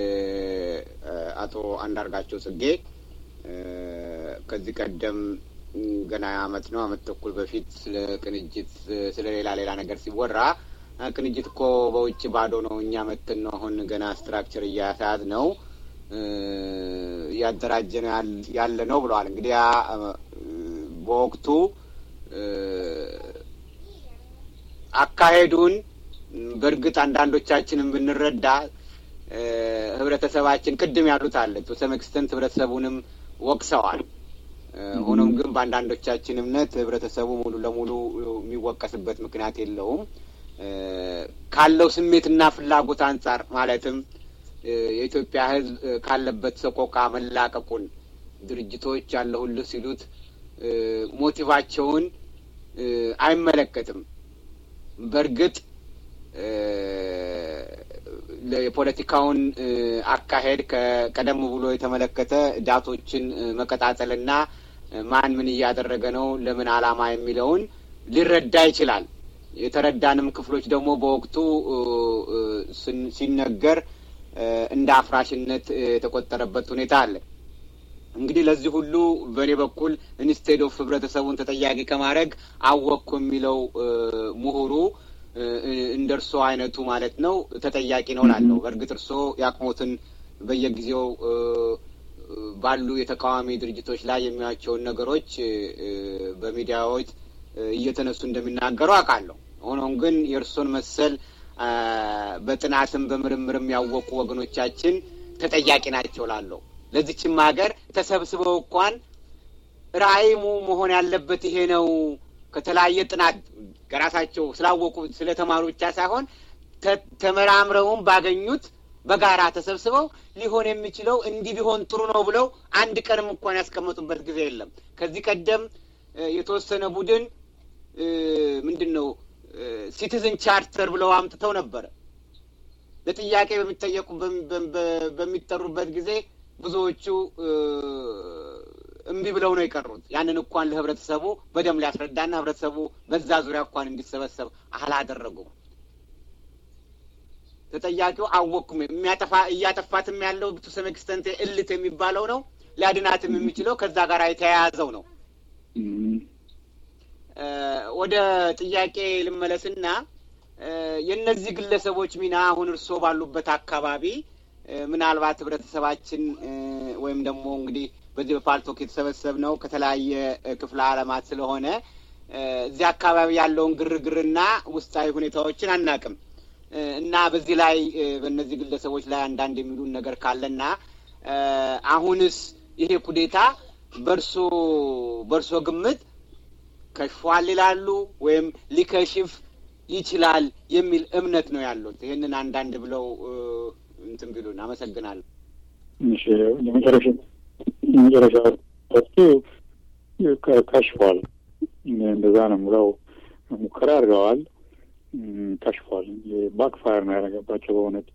አቶ አንዳርጋቸው ጽጌ ከዚህ ቀደም ገና አመት ነው አመት ተኩል በፊት ስለ ቅንጅት ስለ ሌላ ሌላ ነገር ሲወራ ቅንጅት እኮ በውጭ ባዶ ነው፣ እኛ መትን ነው አሁን ገና ስትራክቸር እያሳያዝ ነው እያደራጀ ነው ያለ ነው ብለዋል። እንግዲህ ያ በወቅቱ አካሄዱን በእርግጥ አንዳንዶቻችንን ብንረዳ ህብረተሰባችን ቅድም ያሉት አለ ቱ ኤክስተንት ህብረተሰቡንም ወቅሰዋል። ሆኖም ግን በአንዳንዶቻችን እምነት ህብረተሰቡ ሙሉ ለሙሉ የሚወቀስበት ምክንያት የለውም። ካለው ስሜትና ፍላጎት አንጻር ማለትም የኢትዮጵያ ህዝብ ካለበት ሰቆቃ መላቀቁን ድርጅቶች ያለሁልህ ሲሉት ሞቲቫቸውን አይመለከትም። በእርግጥ የፖለቲካውን አካሄድ ከቀደም ብሎ የተመለከተ ዳቶችን መቀጣጠልና ማን ምን እያደረገ ነው፣ ለምን ዓላማ የሚለውን ሊረዳ ይችላል። የተረዳንም ክፍሎች ደግሞ በወቅቱ ሲነገር እንደ አፍራሽነት የተቆጠረበት ሁኔታ አለ። እንግዲህ ለዚህ ሁሉ በእኔ በኩል ኢንስቴድ ኦፍ ህብረተሰቡን ተጠያቂ ከማድረግ አወቅኩ የሚለው ምሁሩ እንደ እርሶ አይነቱ ማለት ነው ተጠያቂ ነው ላለው። በእርግጥ እርሶ የአቅሞትን በየጊዜው ባሉ የተቃዋሚ ድርጅቶች ላይ የሚያቸውን ነገሮች በሚዲያዎች እየተነሱ እንደሚናገሩ አውቃለሁ። ሆኖም ግን የእርሶን መሰል በጥናትም በምርምርም ያወቁ ወገኖቻችን ተጠያቂ ናቸው ላለው ለዚችም ሀገር ተሰብስበው እንኳን ራእይሙ መሆን ያለበት ይሄ ነው ከተለያየ ጥናት ከራሳቸው ስላወቁ ስለተማሩ ብቻ ሳይሆን ተመራምረውም ባገኙት በጋራ ተሰብስበው ሊሆን የሚችለው እንዲህ ቢሆን ጥሩ ነው ብለው አንድ ቀንም እንኳን ያስቀመጡበት ጊዜ የለም። ከዚህ ቀደም የተወሰነ ቡድን ምንድን ነው ሲቲዝን ቻርተር ብለው አምጥተው ነበረ። ለጥያቄ በሚጠየቁ በሚጠሩበት ጊዜ ብዙዎቹ እምቢ ብለው ነው የቀሩት። ያንን እንኳን ለህብረተሰቡ በደንብ ሊያስረዳና ህብረተሰቡ በዛ ዙሪያ እንኳን እንዲሰበሰብ አላደረጉም። ተጠያቂው አወቅኩም የሚያጠፋ እያጠፋትም ያለው ቱ ሰም ኤክስተንት እልት የሚባለው ነው። ሊያድናትም የሚችለው ከዛ ጋር የተያያዘው ነው። ወደ ጥያቄ ልመለስና የእነዚህ ግለሰቦች ሚና አሁን እርስዎ ባሉበት አካባቢ ምናልባት ህብረተሰባችን ወይም ደግሞ እንግዲህ በዚህ በፓልቶክ የተሰበሰብ ነው ከተለያየ ክፍለ ዓለማት ስለሆነ እዚህ አካባቢ ያለውን ግርግርና ውስጣዊ ሁኔታዎችን አናቅም እና በዚህ ላይ በእነዚህ ግለሰቦች ላይ አንዳንድ የሚሉን ነገር ካለና አሁንስ ይሄ ኩዴታ በእርሶ በእርሶ ግምት ከሽፏል ይላሉ ወይም ሊከሽፍ ይችላል የሚል እምነት ነው ያሉት። ይህንን አንዳንድ ብለው እንትን ቢሉን አመሰግናለሁ። እሺ የመጨረሻ የመጨረሻ ወቅቱ ከሽፏል። እንደዛ ነው የምለው። ሙከራ አድርገዋል፣ ከሽፏል። ባክፋየር ነው ያደረገባቸው በእውነት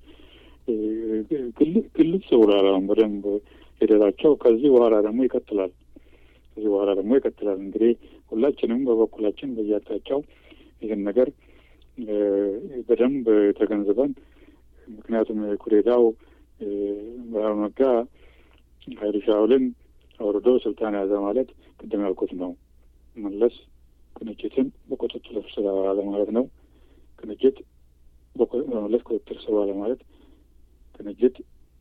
ግልጽ ብሏል። አሁን በደንብ ሂደታቸው ከዚህ በኋላ ደግሞ ይቀጥላል። ከዚህ በኋላ ደግሞ ይቀጥላል። እንግዲህ ሁላችንም በበኩላችን በየአቅጣጫው ይህን ነገር በደንብ ተገንዝበን ምክንያቱም ኩዴታው ብርሃኑ ነጋ ኃይሉ ሻውልን አውርዶ ስልጣን ያዘ ማለት ቅድም ያልኩት ነው። መለስ ቅንጅትን በቁጥጥር ስር አዋለ ማለት ነው። ቅንጅት በመለስ ቁጥጥር ስር አዋለ ማለት ቅንጅት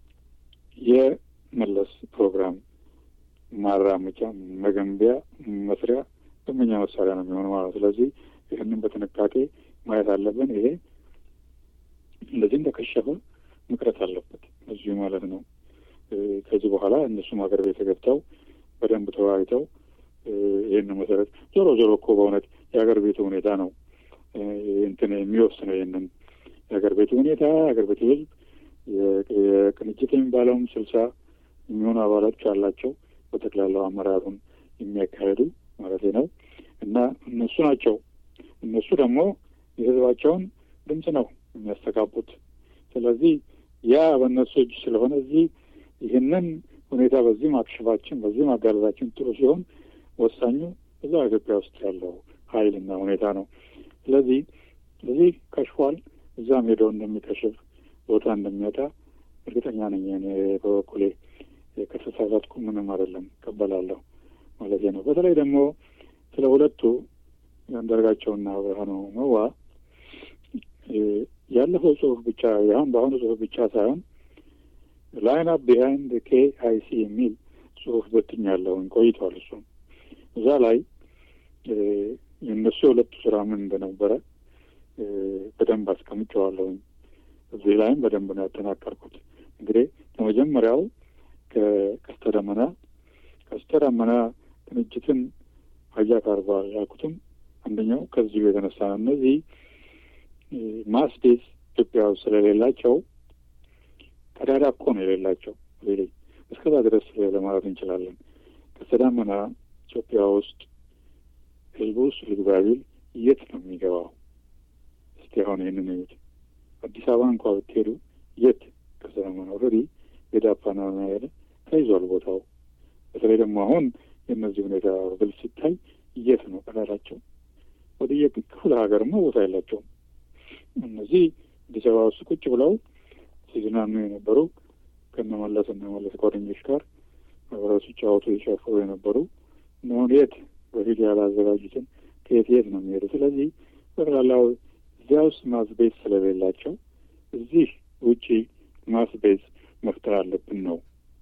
የመለስ ፕሮግራም ማራመጃ፣ መገንቢያ፣ መስሪያ ደንበኛ መሳሪያ ነው የሚሆነው ማለት ስለዚህ ይህንን በጥንቃቄ ማየት አለብን። ይሄ እንደዚህ እንደከሸፈ መቅረት አለበት እዚሁ ማለት ነው። ከዚህ በኋላ እነሱም ሀገር ቤት ገብተው በደንብ ተወያይተው ይህን መሰረት ዞሮ ዞሮ እኮ በእውነት የሀገር ቤቱ ሁኔታ ነው እንትን የሚወስነው ይህንን የሀገር ቤቱ ሁኔታ የሀገር ቤቱ ህዝብ የቅንጅት የሚባለውም ስልሳ የሚሆኑ አባላቶች አላቸው በጠቅላላው አመራሩን የሚያካሄዱ ማለት ነው እና እነሱ ናቸው እነሱ ደግሞ የህዝባቸውን ድምፅ ነው የሚያስተጋቡት። ስለዚህ ያ በእነሱ እጅ ስለሆነ እዚህ ይህንን ሁኔታ በዚህ ማክሸፋችን በዚህ ማጋለጣችን ጥሩ ሲሆን ወሳኙ እዛ ኢትዮጵያ ውስጥ ያለው ኃይልና ሁኔታ ነው። ስለዚህ እዚህ ከሽፏል፣ እዛም ሄደው እንደሚከሽፍ ቦታ እንደሚወጣ እርግጠኛ ነኝ። እኔ በበኩሌ ከተሳሳትኩ ምንም አይደለም እቀበላለሁ ማለት ነው። በተለይ ደግሞ ስለ ሁለቱ አንዳርጋቸውና ብርሃኑ መዋ ያለፈው ጽሁፍ ብቻ ያሁን በአሁኑ ጽሁፍ ብቻ ሳይሆን ላይን አፕ ቢሃይንድ ኬ አይ ሲ የሚል ጽሁፍ በትኛለሁኝ ቆይቷል። እሱም እዛ ላይ የእነሱ የሁለቱ ስራ ምን እንደነበረ በደንብ አስቀምጨዋለሁኝ። እዚህ ላይም በደንብ ነው ያጠናቀርኩት። እንግዲህ ከመጀመሪያው ከቀስተ ደመና ቀስተ ደመና ቅንጅትን ሀያት አርጓል ያልኩትም አንደኛው ከዚሁ የተነሳ ነው። እነዚህ ማስዴስ ኢትዮጵያ ውስጥ ስለሌላቸው ቀዳዳ እኮ ነው የሌላቸው። ሌ እስከዛ ድረስ ለማለት እንችላለን። ቀስተ ደመና ኢትዮጵያ ውስጥ ህዝቡ ውስጥ ልግባ ቢል የት ነው የሚገባው? እስቲ አሁን ይህንን እዩት። አዲስ አበባ እንኳ ብትሄዱ የት ቀስተ ደመና ኦልሬዲ የዳፓና ያለ ተይዟል ቦታው። በተለይ ደግሞ አሁን የእነዚህ ሁኔታ ብል ሲታይ የት ነው ቀዳዳቸው? ወደ የክፍለ ሀገርማ ቦታ የላቸውም። እነዚህ አዲስ አበባ ውስጥ ቁጭ ብለው ሲዝናኑ የነበሩ ከነመለስ እና መለስ ጓደኞች ጋር አብረው ሲጫወቱ የጨፈሩ የነበሩ እነሆን የት በፊት ያላዘጋጁትን ከየት የት ነው የሚሄዱ? ስለዚህ ጠቅላላው እዚያ ውስጥ ማስቤዝ ስለሌላቸው እዚህ ውጪ ማስቤዝ መፍጠር አለብን ነው።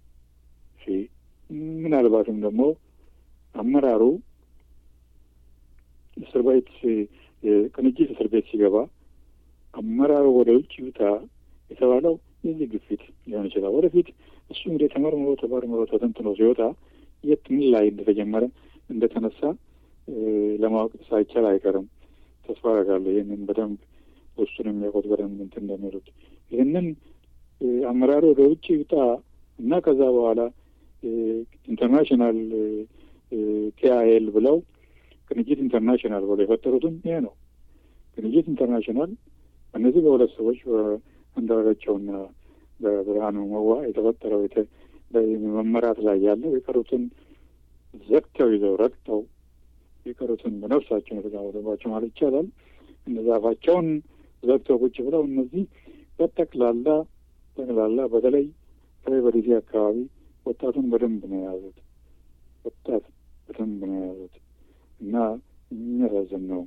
ምናልባትም ደግሞ አመራሩ እስር ቤት ቅንጅት እስር ቤት ሲገባ አመራሩ ወደ ውጭ ይውጣ የተባለው የዚህ ግፊት ሊሆን ይችላል። ወደፊት እሱ እንግዲህ ተመርምሮ ተመርምሮ ተተንትኖ ሲወጣ የት ምን ላይ እንደተጀመረ እንደተነሳ ለማወቅ ሳይቻል አይቀርም። ተስፋ አደርጋለሁ ይህንን በደንብ ውስጡን የሚያውቁት በደንብ እንትን እንደሚሉት ይህንን አመራሩ ወደ ውጭ ይውጣ እና ከዛ በኋላ ኢንተርናሽናል ኬአይኤል ብለው ቅንጅት ኢንተርናሽናል ብለው የፈጠሩትም ይሄ ነው። ቅንጅት ኢንተርናሽናል እነዚህ በሁለት ሰዎች በአንዳርጋቸውና በብርሃኑ መዋ የተፈጠረው መመራት ላይ ያለው የቀሩትን ዘግተው ይዘው ረግጠው የቀሩትን በነፍሳቸው የተጫወተባቸው ማለት ይቻላል። እነዚ አፋቸውን ዘግተው ቁጭ ብለው እነዚህ በጠቅላላ ጠቅላላ በተለይ በተለይ በዲሲ አካባቢ ወጣቱን በደንብ ነው የያዙት። ወጣት በደንብ ነው የያዙት እና የሚያሳዝን ነው።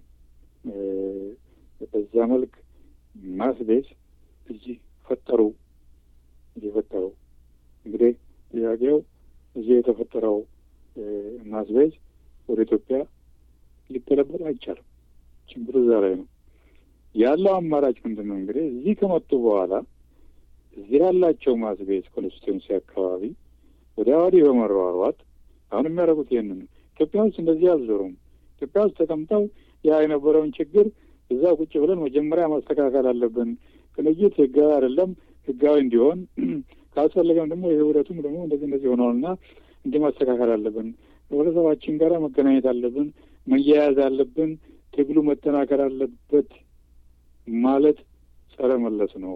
በዛ መልክ ማስቤዝ እዚህ ፈጠሩ እዚህ ፈጠሩ። እንግዲህ ጥያቄው እዚህ የተፈጠረው ማስቤዝ ወደ ኢትዮጵያ ሊገለበጥ አይቻልም። ችግሩ እዛ ላይ ነው ያለው። አማራጭ ምንድን ነው? እንግዲህ እዚህ ከመጡ በኋላ እዚህ ያላቸው ማስቤዝ ኮንስቲቱንሲ አካባቢ ወደ ወዲህ በመሯሯጥ አሁን የሚያደርጉት ይህንን ነው። ኢትዮጵያ ውስጥ እንደዚህ አልዞሩም። ኢትዮጵያ ውስጥ ተቀምጠው ያ የነበረውን ችግር እዛ ቁጭ ብለን መጀመሪያ ማስተካከል አለብን። ቅንጅት ህጋዊ አይደለም፣ ህጋዊ እንዲሆን ካስፈለገም ደግሞ የህብረቱም ደግሞ እንደዚህ እንደዚህ ሆነዋልና እንዲህ ማስተካከል አለብን። ህብረተሰባችን ጋር መገናኘት አለብን፣ መያያዝ አለብን፣ ትግሉ መጠናከር አለበት ማለት ጸረ መለስ ነው።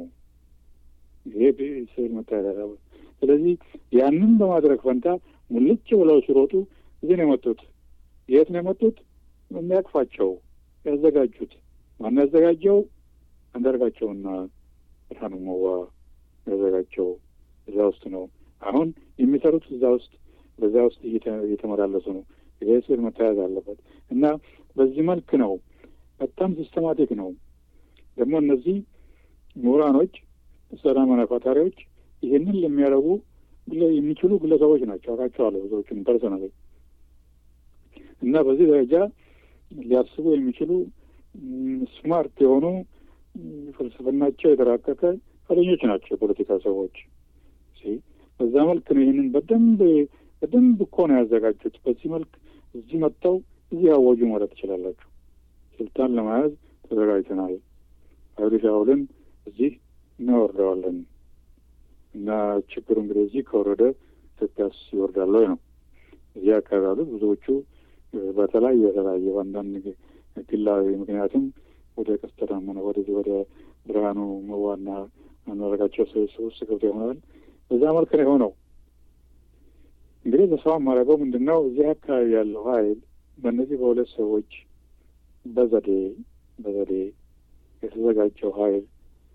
ይሄ ስል መታየት አለበት። ስለዚህ ያንን በማድረግ ፈንታ ሙልጭ ብለው ሲሮጡ እዚህ ነው የመጡት። የት ነው የመጡት? የሚያቅፋቸው ያዘጋጁት ማን ያዘጋጀው? አንዳርጋቸውና ብርሃኑ መዋ ያዘጋጀው እዛ ውስጥ ነው። አሁን የሚሰሩት እዛ ውስጥ በዛ ውስጥ እየተመላለሱ ነው። ይሄ ስል መታየት አለበት እና በዚህ መልክ ነው። በጣም ሲስተማቲክ ነው። ደግሞ እነዚህ ምሁራኖች፣ ሰላም ፈጣሪዎች ይህንን ለሚያደርጉ የሚችሉ ግለሰቦች ናቸው። አውቃቸዋለሁ ብዙዎቹን ፐርሰናል እና በዚህ ደረጃ ሊያስቡ የሚችሉ ስማርት የሆኑ ፍልስፍናቸው የተራቀቀ ፈለኞች ናቸው የፖለቲካ ሰዎች። በዛ መልክ ነው ይህንን በደንብ በደንብ እኮ ነው ያዘጋጁት። በዚህ መልክ እዚህ መጥተው እዚህ ያወጁ ማለት ትችላላችሁ። ስልጣን ለመያዝ ተዘጋጅተናል፣ ኃይሉ ሻውልን እዚህ እናወርደዋለን እና ችግሩ እንግዲህ እዚህ ከወረደ ኢትዮጵያስ ይወርዳል ወይ ነው። እዚህ አካባቢ ያሉት ብዙዎቹ በተለያየ የተለያየ በአንዳንድ ግላዊ ምክንያቱም ወደ ቀስተ ደመና ወደዚህ ወደ ብርሃኑ መዋና አናረጋቸው ሰዎች ውስጥ ገብቶ ይሆናል። በዛ መልክ ነው የሆነው። እንግዲህ ተስፋ የማደርገው ምንድን ነው እዚህ አካባቢ ያለው ኃይል በእነዚህ በሁለት ሰዎች በዘዴ በዘዴ የተዘጋጀው ኃይል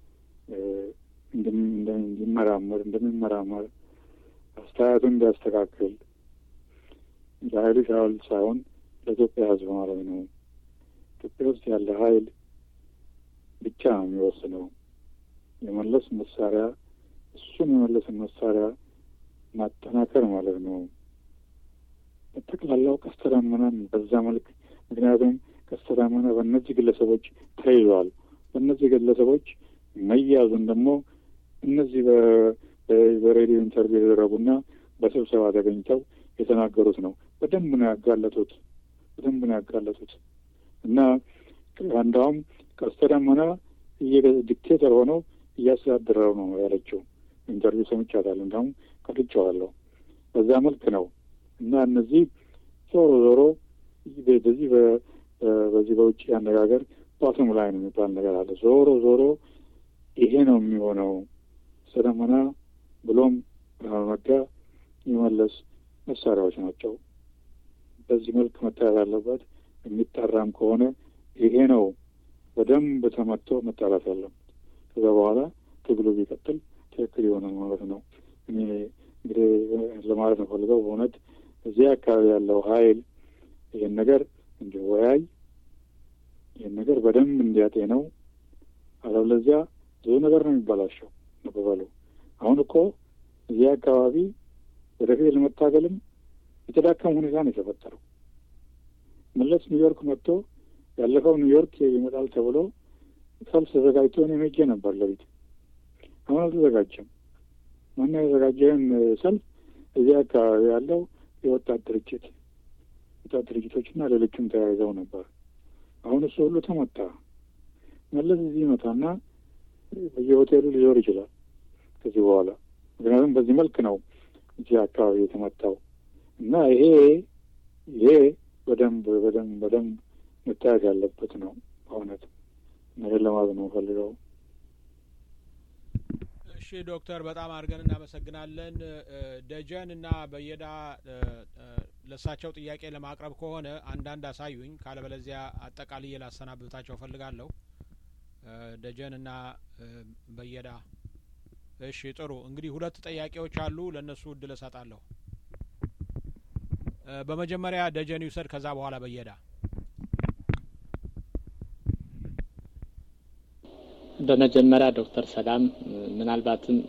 እንዲመራመር እንደሚመራመር አስተያየቱን እንዲያስተካክል ለኃይሉ ሻውል ሳይሆን ለኢትዮጵያ ሕዝብ ማለት ነው። ኢትዮጵያ ውስጥ ያለ ኃይል ብቻ ነው የሚወስነው። የመለስ መሳሪያ እሱን የመለስን መሳሪያ ማጠናከር ማለት ነው። በጠቅላላው ቀስተ ደመናን በዛ መልክ ምክንያቱም ቀስተ ደመና በእነዚህ ግለሰቦች ተይዟል። በእነዚህ ግለሰቦች መያዙን ደግሞ እነዚህ በሬዲዮ ኢንተርቪው የተደረጉና በስብሰባ ተገኝተው የተናገሩት ነው። በደንብ ነው ያጋለጡት። በደንብ ነው ያጋለጡት እና አንዳውም ቀስተ ደመና ዲክቴተር ሆነው እያስተዳደረው ነው ያለችው። ኢንተርቪው ሰምቻታለሁ። እንዳውም ቀርጬዋለሁ። በዛ መልክ ነው እና እነዚህ ዞሮ ዞሮ በዚህ በዚህ በውጭ አነጋገር ባትም ላይ ነው የሚባል ነገር አለ። ዞሮ ዞሮ ይሄ ነው የሚሆነው። ቀስተ ደመና ብሎም ብርሃኑ ነጋ የመለስ መሳሪያዎች ናቸው። በዚህ መልክ መታየት አለበት። የሚጠራም ከሆነ ይሄ ነው በደንብ ተመቶ መጣራት ያለበት። ከዛ በኋላ ትግሉ ቢቀጥል ትክክል ይሆናል ማለት ነው። እኔ እንግዲህ ለማለት ነው ፈልገው በእውነት እዚህ አካባቢ ያለው ኃይል ይህን ነገር እንዲወያይ ይህን ነገር በደንብ እንዲያጤነው፣ አለበለዚያ ብዙ ነገር ነው የሚባላሸው ነበባሉ። አሁን እኮ እዚህ አካባቢ ወደፊት ለመታገልም የተዳከመ ሁኔታ ነው የተፈጠረው። መለስ ኒውዮርክ መጥቶ ያለፈው ኒውዮርክ ይመጣል ተብሎ ሰልፍ ተዘጋጅቶ እኔ ሄጄ ነበር ለቤት። አሁን አልተዘጋጀም። ማና ያዘጋጀን ሰልፍ እዚህ አካባቢ ያለው የወጣት ድርጅት ወጣት ድርጅቶችና ሌሎችም ተያይዘው ነበር። አሁን እሱ ሁሉ ተመታ። መለስ እዚህ ይመጣና በየሆቴሉ ሊዞር ይችላል ከዚህ በኋላ ምክንያቱም በዚህ መልክ ነው እዚህ አካባቢ የተመታው እና ይሄ ይሄ በደንብ በደንብ በደንብ መታየት ያለበት ነው። በእውነት ነገር ለማለት ነው ፈልገው። እሺ ዶክተር በጣም አድርገን እናመሰግናለን። ደጀን እና በየዳ ለእሳቸው ጥያቄ ለማቅረብ ከሆነ አንዳንድ አሳዩኝ፣ ካለበለዚያ አጠቃልዬ ላሰናብታቸው እፈልጋለሁ። ደጀን እና በየዳ እሺ ጥሩ እንግዲህ ሁለት ጥያቄዎች አሉ። ለእነሱ እድል እሰጣለሁ። በመጀመሪያ ደጀን ይውሰድ፣ ከዛ በኋላ በየዳ። በመጀመሪያ ዶክተር ሰላም ምናልባትም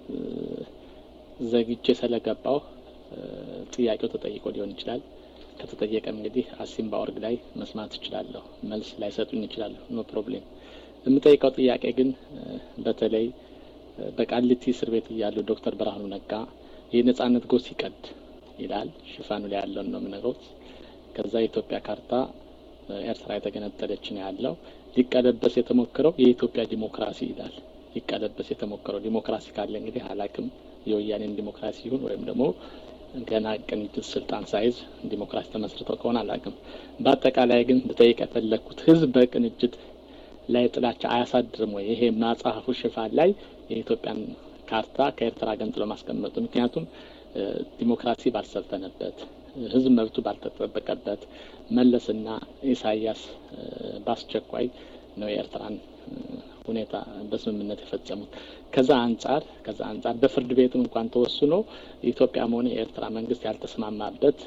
ዘግቼ ስለገባው ጥያቄው ተጠይቆ ሊሆን ይችላል። ከተጠየቀም እንግዲህ አሲምባ ኦርግ ላይ መስማት እችላለሁ። መልስ ላይሰጡኝ ይችላለሁ። ኖ ፕሮብሌም። የምጠይቀው ጥያቄ ግን በተለይ በቃሊቲ እስር ቤት እያሉ ዶክተር ብርሃኑ ነጋ የነጻነት ጎህ ሲቀድ ይላል። ሽፋኑ ላይ ያለውን ነው የምነግሮት። ከዛ የኢትዮጵያ ካርታ ኤርትራ የተገነጠለች ነው ያለው። ሊቀለበስ የተሞከረው የኢትዮጵያ ዲሞክራሲ ይላል። ሊቀለበስ የተሞከረው ዲሞክራሲ ካለ እንግዲህ አላቅም የወያኔን ዲሞክራሲ ይሁን ወይም ደግሞ ገና ቅንጅት ስልጣን ሳይዝ ዲሞክራሲ ተመስርተው ከሆነ አላቅም። በአጠቃላይ ግን ልጠይቅ የፈለግኩት ህዝብ በቅንጅት ላይ ጥላቻ አያሳድርም ወይ? ይሄ መጽሐፉ ሽፋን ላይ የኢትዮጵያን ካርታ ከኤርትራ ገንጥሎ ማስቀመጡ ምክንያቱም ዲሞክራሲ ባልሰፈነበት ህዝብ መብቱ ባልተጠበቀበት መለስና ኢሳያስ በአስቸኳይ ነው የኤርትራን ሁኔታ በስምምነት የፈጸሙት። ከዛ አንጻር ከዛ አንጻር በፍርድ ቤትም እንኳን ተወስኖ ኢትዮጵያም ሆነ የኤርትራ መንግስት ያልተስማማበት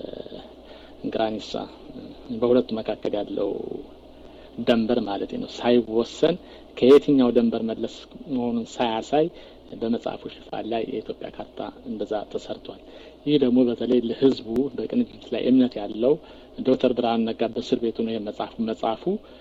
ግራኒሳ በሁለቱ መካከል ያለው ደንበር ማለት ነው ሳይወሰን ከየትኛው ደንበር መለስ መሆኑን ሳያሳይ በመጽሐፉ ሽፋን ላይ የኢትዮጵያ ካርታ እንደዛ ተሰርቷል። ይህ ደግሞ በተለይ ለህዝቡ በቅንጅት ላይ እምነት ያለው ዶክተር ብርሃኑ ነጋ በእስር ቤቱ ነው መጽሐፉ መጽሐፉ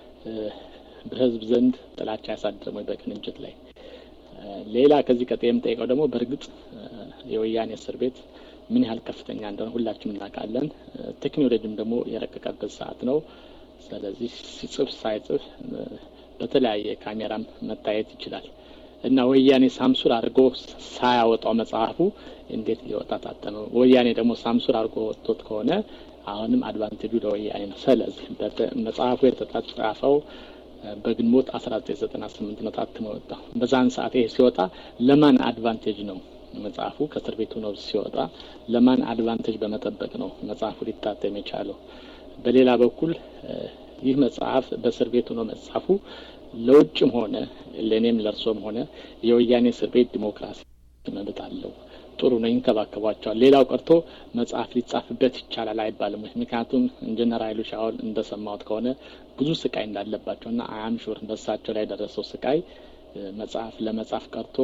በህዝብ ዘንድ ጥላቻ ያሳድርም ወይ በቅንጅት ላይ? ሌላ ከዚህ ቀጥ የምጠይቀው ደግሞ በእርግጥ የወያኔ እስር ቤት ምን ያህል ከፍተኛ እንደሆነ ሁላችንም እናውቃለን። ቴክኖሎጂም ደግሞ የረቀቀበት ሰዓት ነው። ስለዚህ ሲጽፍ ሳይጽፍ በተለያየ ካሜራም መታየት ይችላል እና ወያኔ ሳምሱር አድርጎ ሳያወጣው መጽሐፉ እንዴት ሊወጣ ታተመ? ወያኔ ደግሞ ሳምሱር አድርጎ ወጥቶት ከሆነ አሁንም አድቫንቴጁ ለወያኔ ነው። ስለዚህ መጽሐፉ የተጻፈው በግንቦት አስራ ዘጠኝ ዘጠና ስምንት ነው ታትሞ ወጣው። በዛን ሰዓት ይሄ ሲወጣ ለማን አድቫንቴጅ ነው መጽሐፉ ከእስር ቤቱ ነው ሲወጣ ለማን አድቫንቴጅ በመጠበቅ ነው መጽሐፉ ሊታተም የቻለው? በሌላ በኩል ይህ መጽሐፍ በእስር ቤቱ ነው መጽሐፉ ለውጭም ሆነ ለእኔም ለእርሶም ሆነ የወያኔ እስር ቤት ዲሞክራሲ መብት አለው። ጥሩ ነው፣ ይንከባከቧቸዋል። ሌላው ቀርቶ መጽሐፍ ሊጻፍበት ይቻላል አይባልም። ምክንያቱም ኢንጂነር ኃይሉ ሻውል እንደሰማሁት ከሆነ ብዙ ስቃይ እንዳለባቸውና አያም ሹር በሳቸው ላይ የደረሰው ስቃይ መጽሐፍ ለመጻፍ ቀርቶ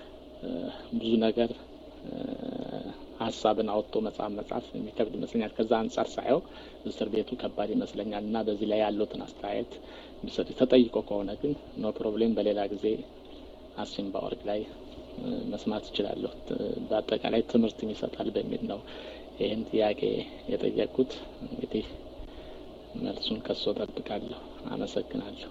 ብዙ ነገር ሀሳብን አወጥቶ መጽሐፍ መጽሐፍ የሚከብድ ይመስለኛል። ከዛ አንጻር ሳየው እስር ቤቱ ከባድ ይመስለኛል እና በዚህ ላይ ያለውትን አስተያየት ቢሰጥ ተጠይቆ ከሆነ ግን ኖ ፕሮብሌም በሌላ ጊዜ አሲምባ ኦርግ ላይ መስማት እችላለሁ። በአጠቃላይ ትምህርትም ይሰጣል በሚል ነው ይህን ጥያቄ የጠየቅኩት። እንግዲህ መልሱን ከሶ ጠብቃለሁ። አመሰግናለሁ።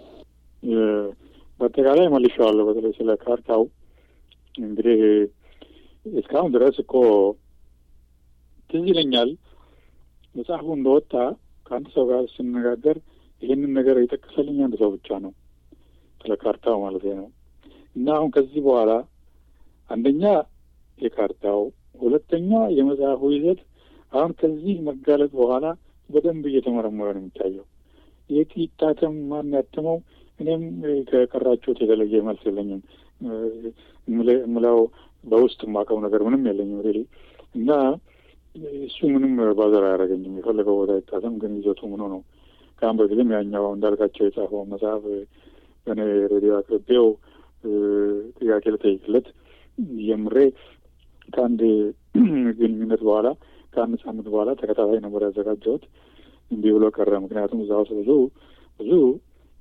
በአጠቃላይ መልሼዋለሁ። በተለይ ስለ ካርታው እንግዲህ እስካሁን ድረስ እኮ ትዝ ይለኛል መጽሐፉ እንደወጣ ከአንድ ሰው ጋር ስነጋገር ይህንን ነገር የጠቀሰልኝ አንድ ሰው ብቻ ነው፣ ስለ ካርታው ማለት ነው። እና አሁን ከዚህ በኋላ አንደኛ የካርታው፣ ሁለተኛ የመጽሐፉ ይዘት አሁን ከዚህ መጋለጥ በኋላ በደንብ እየተመረመረ ነው የሚታየው። የት ይታተም፣ ማን ያትመው? እኔም ከቀራችሁት የተለየ መልስ የለኝም። ምለው በውስጥ የማውቀው ነገር ምንም የለኝም ሬሊ እና እሱ ምንም ባዘር አያደርገኝም። የፈለገው ቦታ ይታተም፣ ግን ይዘቱ ምኑ ነው። ከአሁን በፊትም ያኛው እንዳልካቸው የጻፈው መጽሐፍ በእኔ ሬዲዮ አቅርቤው ጥያቄ ልጠይቅለት ጀምሬ ከአንድ ግንኙነት በኋላ ከአንድ ሳምንት በኋላ ተከታታይ ነበር ያዘጋጀሁት። እንዲህ ብሎ ቀረ። ምክንያቱም እዛ ውስጥ ብዙ ብዙ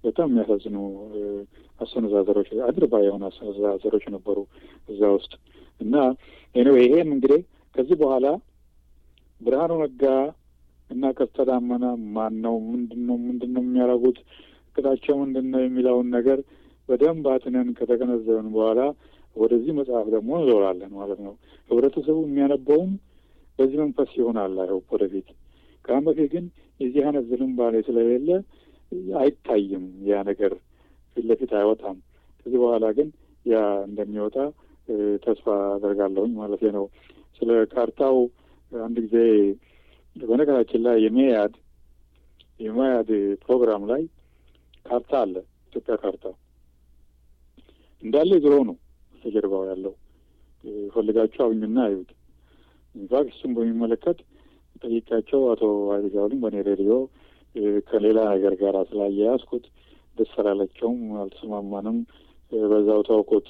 በጣም የሚያሳዝኑ አሰነዛዘሮች፣ አድርባ የሆኑ አሰነዛዘሮች ነበሩ እዛ ውስጥ እና ኤኒዌይ ይሄም እንግዲህ ከዚህ በኋላ ብርሃኑ ነጋ እና ቀስተ ዳመና ማን ነው? ምንድን ነው ምንድን ነው የሚያደርጉት? እቅዳቸው ምንድን ነው የሚለውን ነገር በደንብ አጥነን ከተገነዘብን በኋላ ወደዚህ መጽሐፍ ደግሞ እንዞራለን ማለት ነው። ህብረተሰቡ የሚያነበውም በዚህ መንፈስ ይሆናል። አይሆን ወደፊት ከአሁን በፊት ግን የዚህ አይነት ዝንባሌ ስለሌለ አይታይም። ያ ነገር ፊት ለፊት አይወጣም። ከዚህ በኋላ ግን ያ እንደሚወጣ ተስፋ አደርጋለሁኝ ማለት ነው። ስለ ካርታው አንድ ጊዜ በነገራችን ላይ የሜያድ የሜያድ ፕሮግራም ላይ ካርታ አለ። ኢትዮጵያ ካርታ እንዳለ ድሮ ነው በስተጀርባው ያለው ፈልጋችሁ አግኙና አዩት። ኢንፋክት እሱም በሚመለከት ጠይቃቸው አቶ ኃይሌ ጃውሊን በእኔ ሬዲዮ ከሌላ ነገር ጋር ስላያያዝኩት ደስ አላለቸውም፣ አልተስማማንም። በዛው ተውኩት።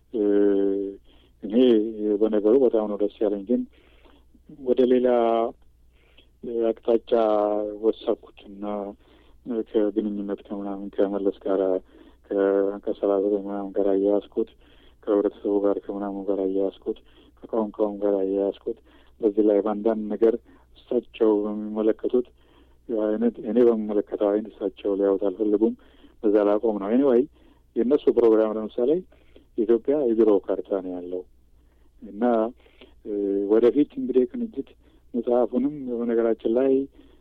እኔ በነገሩ በጣም ነው ደስ ያለኝ፣ ግን ወደ ሌላ አቅጣጫ ወሰድኩት እና ከግንኙነት ከምናምን ከመለስ ጋር ከሰላሳ ምናምን ጋር አያያዝኩት ከህብረተሰቡ ጋር ከምናምን ጋር አያያዝኩት ከቋንቋውም ጋር አያያዝኩት። በዚህ ላይ በአንዳንድ ነገር እሳቸው በሚመለከቱት አይነት እኔ በሚመለከተው አይነት እሳቸው ሊያዩት አልፈልጉም። በዛ ላቆም ነው። ኤኒዌይ የእነሱ ፕሮግራም ለምሳሌ ኢትዮጵያ የድሮ ካርታ ነው ያለው እና ወደፊት እንግዲህ ቅንጅት መጽሐፉንም በነገራችን ላይ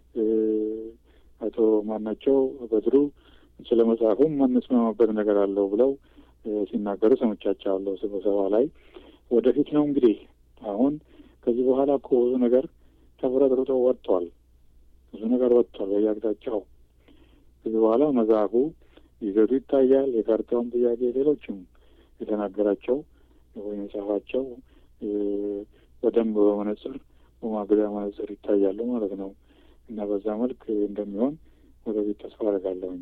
አቶ ማናቸው በድሩ ስለ መጽሐፉም ማንስማማበት ነገር አለው ብለው ሲናገሩ ሰምቻቸዋለሁ ስብሰባ ላይ። ወደፊት ነው እንግዲህ አሁን ከዚህ በኋላ እኮ ብዙ ነገር ተፍረጥርጦ ወጥቷል። ብዙ ነገር ወጥቷል በየአቅጣጫው። ከዚህ በኋላ መጽሐፉ ይዘቱ ይታያል። የካርታውን ጥያቄ ሌሎችም የተናገራቸው ወይም የጻፋቸው በደንብ በመነጽር በማገዳ መነጽር ይታያሉ ማለት ነው እና በዛ መልክ እንደሚሆን ወደፊት ተስፋ አደርጋለሁኝ።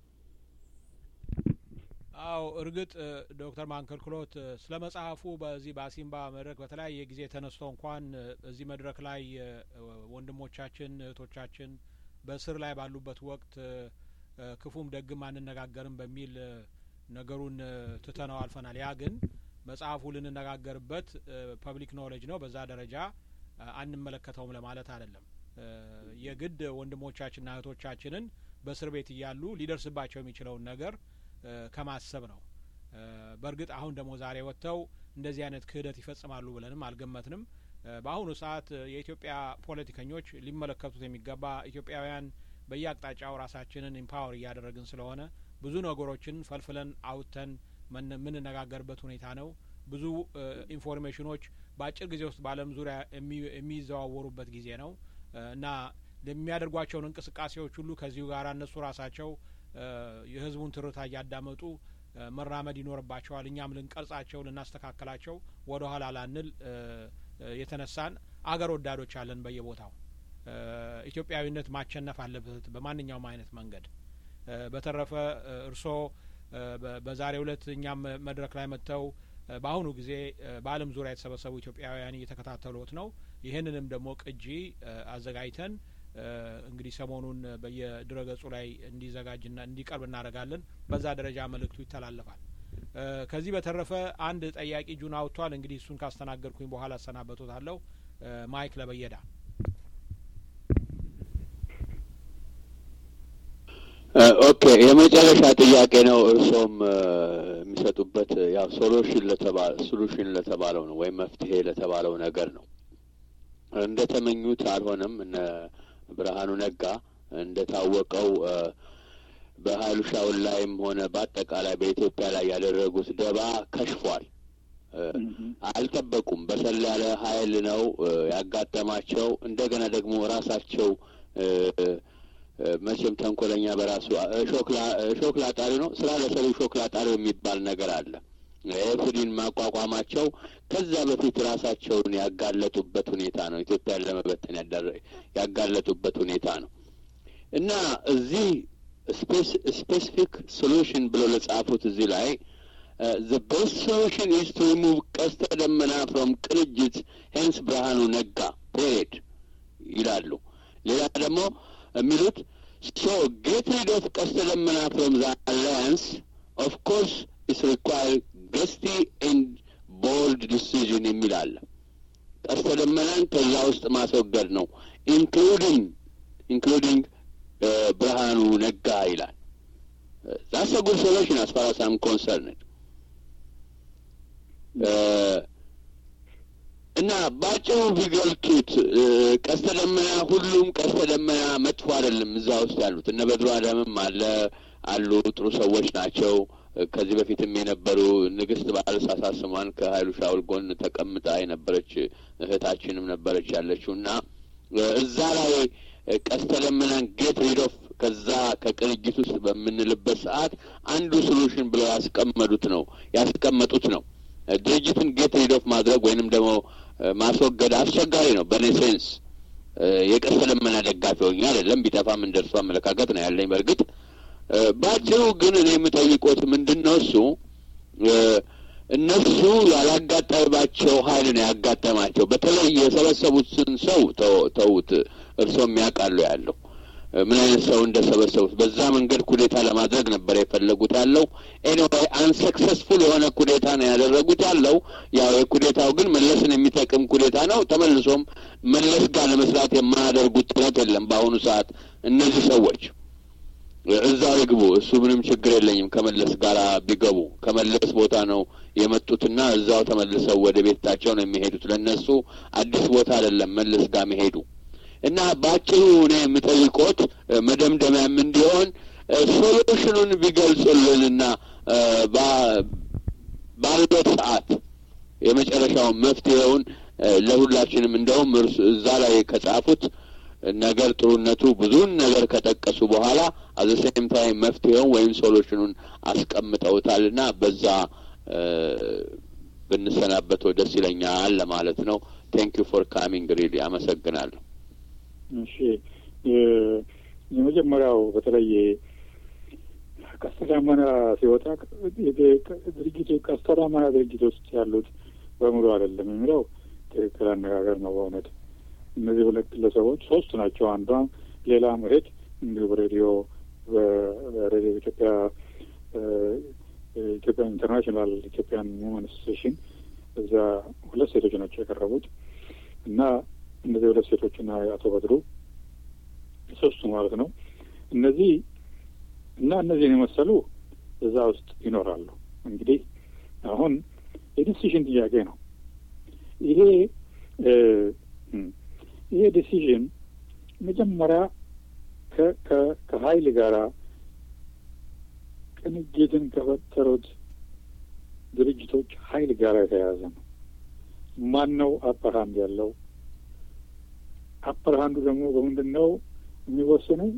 አዎ እርግጥ ዶክተር ማንከልክሎት ስለ መጽሐፉ በዚህ በአሲምባ መድረክ በተለያየ ጊዜ ተነስቶ እንኳን እዚህ መድረክ ላይ ወንድሞቻችን እህቶቻችን በእስር ላይ ባሉበት ወቅት ክፉም ደግም አንነጋገርም በሚል ነገሩን ትተነው አልፈናል። ያ ግን መጽሐፉ ልንነጋገርበት ፐብሊክ ኖሌጅ ነው። በዛ ደረጃ አንመለከተውም ለማለት አይደለም። የግድ ወንድሞቻችንና እህቶቻችንን በእስር ቤት እያሉ ሊደርስባቸው የሚችለውን ነገር ከማሰብ ነው። በእርግጥ አሁን ደግሞ ዛሬ ወጥተው እንደዚህ አይነት ክህደት ይፈጽማሉ ብለንም አልገመትንም። በአሁኑ ሰዓት የኢትዮጵያ ፖለቲከኞች ሊመለከቱት የሚገባ ኢትዮጵያውያን በየአቅጣጫው ራሳችንን ኢምፓወር እያደረግን ስለሆነ ብዙ ነገሮችን ፈልፍለን አውጥተን የምንነጋገርበት ሁኔታ ነው። ብዙ ኢንፎርሜሽኖች በአጭር ጊዜ ውስጥ በዓለም ዙሪያ የሚዘዋወሩበት ጊዜ ነው እና የሚያደርጓቸውን እንቅስቃሴዎች ሁሉ ከዚሁ ጋር እነሱ ራሳቸው የሕዝቡን ትርታ እያዳመጡ መራመድ ይኖርባቸዋል። እኛም ልንቀርጻቸው፣ ልናስተካከላቸው ወደ ኋላ ላንል የተነሳን አገር ወዳዶች አለን በየቦታው። ኢትዮጵያዊነት ማሸነፍ አለበት በማንኛውም አይነት መንገድ። በተረፈ እርስዎ በዛሬው ዕለት እኛም መድረክ ላይ መጥተው በአሁኑ ጊዜ በዓለም ዙሪያ የተሰበሰቡ ኢትዮጵያውያን እየተከታተሉት ነው። ይህንንም ደግሞ ቅጂ አዘጋጅተን እንግዲህ ሰሞኑን በየድረገጹ ላይ እንዲዘጋጅና እንዲቀርብ እናደርጋለን። በዛ ደረጃ መልእክቱ ይተላለፋል። ከዚህ በተረፈ አንድ ጠያቂ እጁን አውጥቷል። እንግዲህ እሱን ካስተናገድኩኝ በኋላ አሰናበቶታለሁ። ማይክ ለበየዳ ኦኬ፣ የመጨረሻ ጥያቄ ነው። እርሶም የሚሰጡበት ያው ሶሉሽን ለተባለ ሶሉሽን ለተባለው ነው ወይም መፍትሄ ለተባለው ነገር ነው። እንደ ተመኙት አልሆነም። እነ ብርሃኑ ነጋ እንደ ታወቀው በሀይሉ ሻውል ላይም ሆነ በአጠቃላይ በኢትዮጵያ ላይ ያደረጉት ደባ ከሽፏል። አልጠበቁም። በሰል ያለ ኃይል ነው ያጋጠማቸው። እንደገና ደግሞ ራሳቸው መቼም ተንኮለኛ በራሱ ሾክ ላጣሪ ነው። ስራ ለሰሪ ሾክ ላጣሪ የሚባል ነገር አለ። ኤፍዲን ማቋቋማቸው ከዛ በፊት ራሳቸውን ያጋለጡበት ሁኔታ ነው። ኢትዮጵያን ለመበተን ያጋለጡበት ሁኔታ ነው እና እዚህ ስፔሲፊክ ሶሉሽን ብለው ለጻፉት እዚህ ላይ ዘ ቤስት ሶሉሽን ኢዝ ቱ ሪሙቭ ቀስተ ደመና ፍሮም ቅንጅት ሄንስ ብርሃኑ ነጋ ፔሬድ ይላሉ። ሌላ ደግሞ የሚሉት ሶ ጌት ሪድ ኦፍ ቀስተ ደመና ፍሮም ዘ አላያንስ ኦፍ ኮርስ ኢስ ሪኳር ገስቲ ኤንድ ቦልድ ዲሲዥን የሚል አለ። ቀስተ ደመናን ከዛ ውስጥ ማስወገድ ነው ኢንክሉዲንግ ኢንክሉዲንግ ብርሃኑ ነጋ ይላል። ዛስ አ ጉድ ሶሉሽን አስ ፋር አስ አም ኮንሰርንድ እና ባጭሩ ቢገልጡት ቀስተ ደመና ሁሉም ቀስተ ደመና መጥፎ አይደለም። እዛ ውስጥ ያሉት እነ በድሮ አዳምም አለ አሉ ጥሩ ሰዎች ናቸው። ከዚህ በፊትም የነበሩ ንግስት ባለሳሳት ስሟን ከሀይሉ ሻውል ጎን ተቀምጣ የነበረች እህታችንም ነበረች ያለችው እና እዛ ላይ ቀስተ ደመናን ጌት ሪድ ኦፍ ከዛ ከቅንጅት ውስጥ በምንልበት ሰዓት አንዱ ሶሉሽን ብለው ያስቀመጡት ነው ያስቀመጡት ነው። ድርጅትን ጌት ሪድ ኦፍ ማድረግ ወይንም ደግሞ ማስወገድ አስቸጋሪ ነው። በእኔ ሴንስ የቀስተ ደመና ደጋፊ ሆኜ አይደለም። ቢጠፋም እንደርሱ አመለካከት ነው ያለኝ። በእርግጥ በአጭሩ ግን እኔ የምጠይቆት ምንድን ነው እሱ እነሱ ያላጋጠማቸው ኃይል ነው ያጋጠማቸው። በተለይ የሰበሰቡትን ሰው ተውት፣ እርሶም ያውቃሉ ያለው ምን አይነት ሰው እንደሰበሰቡት በዛ መንገድ ኩዴታ ለማድረግ ነበር የፈለጉት ያለው። ኤኒዌይ አንሰክሰስፉል የሆነ ኩዴታ ነው ያደረጉት ያለው። ያው የኩዴታው ግን መለስን የሚጠቅም ኩዴታ ነው። ተመልሶም መለስ ጋር ለመስራት የማያደርጉት ጥረት የለም። በአሁኑ ሰዓት እነዚህ ሰዎች እዛው ይግቡ፣ እሱ ምንም ችግር የለኝም። ከመለስ ጋር ቢገቡ ከመለስ ቦታ ነው የመጡትና እዛው ተመልሰው ወደ ቤታቸው ነው የሚሄዱት። ለእነሱ አዲስ ቦታ አይደለም መለስ ጋር መሄዱ እና በአጭሩ እኔ የምጠይቆት መደምደሚያም እንዲሆን ሶሉሽኑን ቢገልጹልንና ባለት ሰዓት የመጨረሻውን መፍትሄውን ለሁላችንም እንደውም እዛ ላይ ከጻፉት ነገር ጥሩነቱ ብዙን ነገር ከጠቀሱ በኋላ አዘ ሴም ታይም መፍትሄውን ወይም ሶሉሽኑን አስቀምጠውታልና በዛ ብንሰናበተው ደስ ይለኛል ለማለት ነው። ቴንክ ዩ ፎር ካሚንግ ሪሊ አመሰግናለሁ። እሺ የመጀመሪያው በተለይ ቀስተ ደመና ሲወጣ ድርጅቱ ቀስተ ደመና ድርጅት ውስጥ ያሉት በሙሉ አይደለም የሚለው ትክክል አነጋገር ነው በእውነት እነዚህ ሁለት ግለሰቦች ሶስት ናቸው። አንዷ ሌላ መሄድ እንዲሁ በሬዲዮ በሬዲዮ ኢትዮጵያ ኢትዮጵያ ኢንተርናሽናል ኢትዮጵያን ውመን አሶሴሽን እዛ ሁለት ሴቶች ናቸው የቀረቡት እና እነዚህ ሁለት ሴቶችና አቶ በድሩ ሶስቱ ማለት ነው። እነዚህ እና እነዚህን የመሰሉ እዛ ውስጥ ይኖራሉ። እንግዲህ አሁን የዲሲሽን ጥያቄ ነው ይሄ ይሄ ዲሲዥን መጀመሪያ ከሀይል ጋራ ቅንጅትን ከፈጠሩት ድርጅቶች ሀይል ጋር የተያያዘ ነው። ማን ነው አፐር ሀንድ ያለው? አፐር ሀንዱ ደግሞ በምንድን ነው የሚወስነው?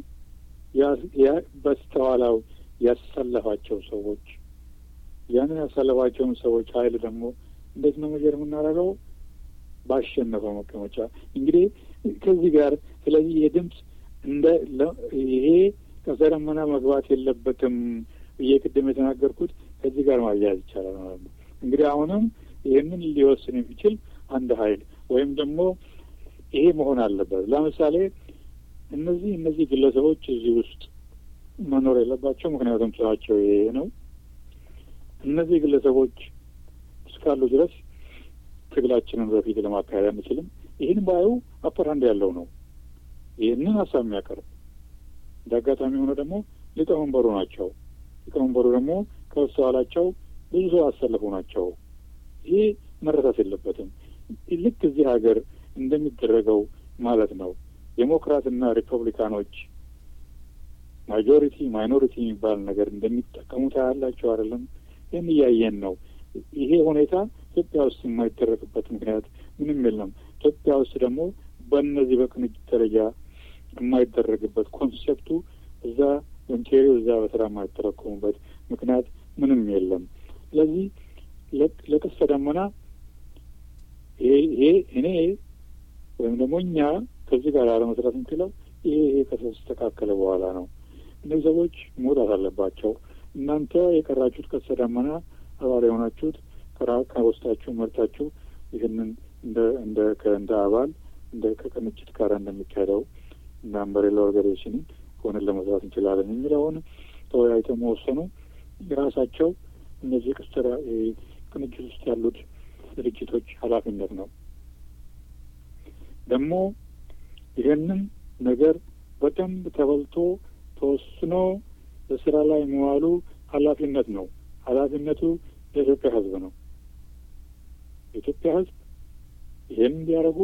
በስተኋላው ያሰለፋቸው ሰዎች ያንን ያሰለፋቸውን ሰዎች ሀይል ደግሞ እንዴት ነው መጀር የምናደርገው? ባሸነፈው መቀመጫ እንግዲህ ከዚህ ጋር ስለዚህ የድምፅ እንደ ይሄ ቀስተ ደመና መግባት የለበትም ብዬ ቅድም የተናገርኩት ከዚህ ጋር ማያያዝ ይቻላል ማለት ነው። እንግዲህ አሁንም ይህንን ሊወስን የሚችል አንድ ሀይል ወይም ደግሞ ይሄ መሆን አለበት። ለምሳሌ እነዚህ እነዚህ ግለሰቦች እዚህ ውስጥ መኖር የለባቸው፣ ምክንያቱም ስራቸው ይሄ ነው። እነዚህ ግለሰቦች እስካሉ ድረስ ትግላችንን በፊት ለማካሄድ አንችልም። ይህን ባዩ አፐራንድ ያለው ነው ይህንን ሀሳብ የሚያቀርብ እንደ አጋጣሚ ሆነ ደግሞ ሊቀመንበሩ ናቸው። ሊቀመንበሩ ደግሞ ከበስተኋላቸው ብዙ ሰው ያሰለፉ ናቸው። ይሄ መረሳት የለበትም። ልክ እዚህ ሀገር እንደሚደረገው ማለት ነው። ዴሞክራትና ሪፐብሊካኖች ማጆሪቲ ማይኖሪቲ የሚባል ነገር እንደሚጠቀሙት ያላቸው አይደለም። ይህን እያየን ነው። ይሄ ሁኔታ ኢትዮጵያ ውስጥ የማይደረግበት ምክንያት ምንም የለም። ኢትዮጵያ ውስጥ ደግሞ በእነዚህ በቅንጅት ደረጃ የማይደረግበት ኮንሴፕቱ እዛ ኦንቴሪዮ እዛ በስራ የማይተረኮሙበት ምክንያት ምንም የለም። ስለዚህ ለቀስተ ደመና ይሄ እኔ ወይም ደግሞ እኛ ከዚህ ጋር አለመስራት የምችለው ይሄ ይሄ ከተስተካከለ በኋላ ነው። እነዚህ ሰዎች መውጣት አለባቸው። እናንተ የቀራችሁት ቀስተ ደመና አባል የሆናችሁት ከውስጣችሁ መርጣችሁ ይህንን እንደ እንደ እንደ አባል እንደ ከቅንጅት ጋር እንደሚካሄደው እንደ አምበሬላ ኦርጋናይዜሽንን ሆነን ለመስራት እንችላለን የሚለውን ተወያይተው መወሰኑ የራሳቸው እነዚህ ቅስተራ ቅንጅት ውስጥ ያሉት ድርጅቶች ኃላፊነት ነው። ደግሞ ይህንን ነገር በደንብ ተበልቶ ተወስኖ በስራ ላይ መዋሉ ኃላፊነት ነው። ኃላፊነቱ የኢትዮጵያ ሕዝብ ነው። የኢትዮጵያ ሕዝብ ይህን እንዲያደርጉ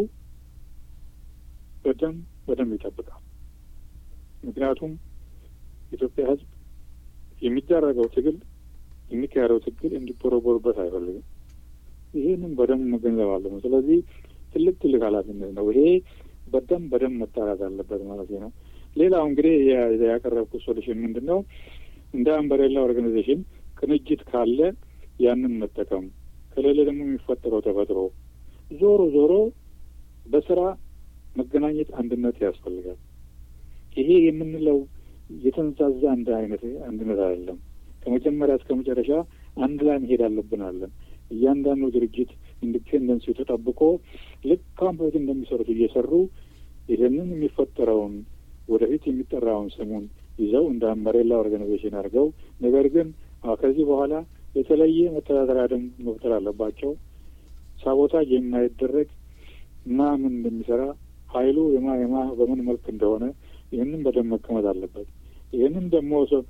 በደንብ በደንብ ይጠብቃል። ምክንያቱም የኢትዮጵያ ሕዝብ የሚደረገው ትግል የሚካሄደው ትግል እንዲቦረቦርበት አይፈልግም። ይህንም በደንብ መገንዘብ አለብን። ስለዚህ ትልቅ ትልቅ ኃላፊነት ነው። ይሄ በደንብ በደንብ መጣራት አለበት ማለት ነው። ሌላው እንግዲህ ያቀረብኩት ሶሉሽን ምንድን ነው? እንደ አምበሬላ ኦርጋናይዜሽን ቅንጅት ካለ ያንን መጠቀም ከሌለ ደግሞ የሚፈጠረው ተፈጥሮ ዞሮ ዞሮ በስራ መገናኘት አንድነት ያስፈልጋል። ይሄ የምንለው የተንዛዛ አንድ አይነት አንድነት አይደለም። ከመጀመሪያ እስከ መጨረሻ አንድ ላይ መሄድ አለብን አለን። እያንዳንዱ ድርጅት ኢንዲፔንደንስ ተጠብቆ ልክ ካሁን በፊት እንደሚሰሩት እየሰሩ ይህንን የሚፈጠረውን ወደፊት የሚጠራውን ስሙን ይዘው እንደ አምበሬላ ኦርጋናይዜሽን አድርገው ነገር ግን ከዚህ በኋላ የተለየ መተዳደሪያ ደንብ መፍጠር አለባቸው። ሳቦታጅ የማይደረግ እና ምን እንደሚሰራ ኃይሉ የማ የማ በምን መልክ እንደሆነ ይህንን በደንብ መቀመጥ አለበት። ይህንን ደግሞ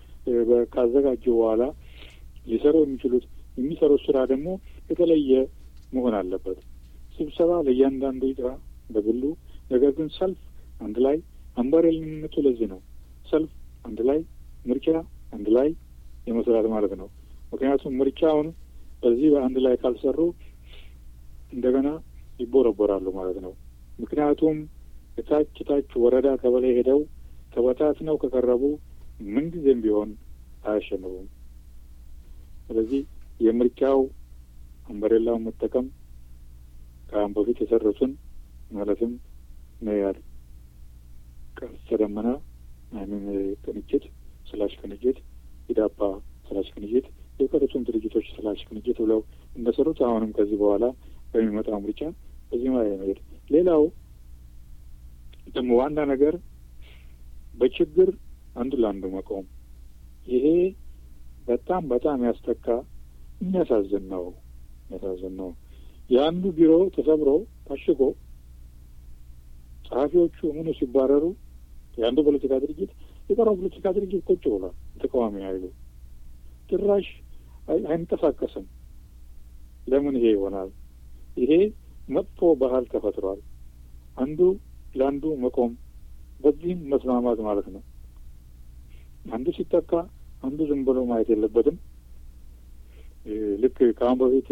ካዘጋጁ በኋላ ሊሰሩ የሚችሉት የሚሰሩት ስራ ደግሞ የተለየ መሆን አለበት። ስብሰባ ለእያንዳንዱ ይጥራ በግሉ ነገር ግን ሰልፍ አንድ ላይ አምባሬልነቱ ለዚህ ነው። ሰልፍ አንድ ላይ፣ ምርጫ አንድ ላይ የመስራት ማለት ነው። ምክንያቱም ምርጫውን በዚህ በአንድ ላይ ካልሰሩ እንደገና ይቦረቦራሉ ማለት ነው። ምክንያቱም የታች ታች ወረዳ ቀበሌ ሄደው ተበታትነው ከቀረቡ ምንጊዜም ቢሆን አያሸንፉም። ስለዚህ የምርጫው አምበሬላውን መጠቀም ከአሁን በፊት የሰሩትን ማለትም መያድ ቀስተ ደመና አይሚን ቅንጅት ስላሽ ቅንጅት ኢዳፓ ስላሽ ቅንጅት የቀሩትን ድርጅቶች ስላሽ ቅንጅት ብለው እንደሰሩት አሁንም ከዚህ በኋላ በሚመጣው ምርጫ በዚህ ላይ መሄድ። ሌላው ደግሞ ዋና ነገር በችግር አንዱ ለአንዱ መቆም። ይሄ በጣም በጣም ያስተካ የሚያሳዝን ነው። የሚያሳዝን ነው። የአንዱ ቢሮ ተሰብሮ ታሽጎ ጸሐፊዎቹ ምኑ ሲባረሩ የአንዱ ፖለቲካ ድርጅት የቀረው ፖለቲካ ድርጅት ቁጭ ብሏል። ተቃዋሚ ኃይሉ ጭራሽ አይንቀሳቀስም። ለምን ይሄ ይሆናል? ይሄ መጥፎ ባህል ተፈጥሯል። አንዱ ለአንዱ መቆም፣ በዚህም መስማማት ማለት ነው። አንዱ ሲጠቃ አንዱ ዝም ብሎ ማየት የለበትም። ልክ ከአሁን በፊት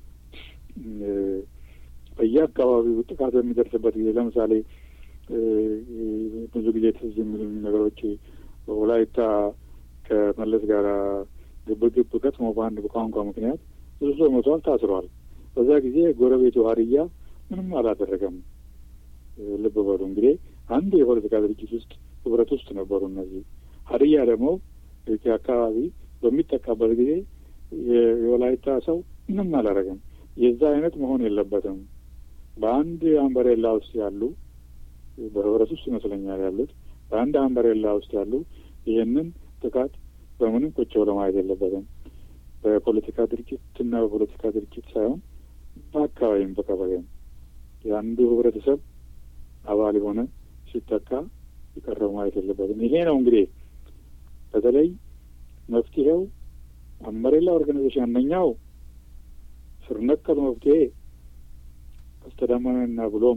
በየአካባቢው ጥቃት በሚደርስበት ጊዜ ለምሳሌ ብዙ ጊዜ ትዝ የሚሉ ነገሮች ወላይታ ከመለስ ጋር ግብግብ ገጥሞ በአንድ ቋንቋ ምክንያት ብዙ ሰው ሞቷል፣ ታስሯል። በዛ ጊዜ ጎረቤቱ ሀዲያ ምንም አላደረገም። ልብ በሉ እንግዲህ አንድ የፖለቲካ ድርጅት ውስጥ ህብረት ውስጥ ነበሩ እነዚህ። ሀዲያ ደግሞ አካባቢ በሚጠቃበት ጊዜ የወላይታ ሰው ምንም አላደረገም። የዛ አይነት መሆን የለበትም። በአንድ አምበሬላ ውስጥ ያሉ በህብረት ውስጥ ይመስለኛል ያሉት በአንድ አምበሬላ ውስጥ ያሉ ይህንን ጥቃት በምንም ቁጭ ብሎ ማየት የለበትም። በፖለቲካ ድርጅት እና በፖለቲካ ድርጅት ሳይሆን በአካባቢም በቀበሌም የአንዱ ህብረተሰብ አባል የሆነ ሲተካ የቀረው ማየት የለበትም። ይሄ ነው እንግዲህ በተለይ መፍትሄው አምበሬላ ኦርጋናይዜሽን አንደኛው ስር ነቀል መፍትሄ አስተዳማንና ብሎም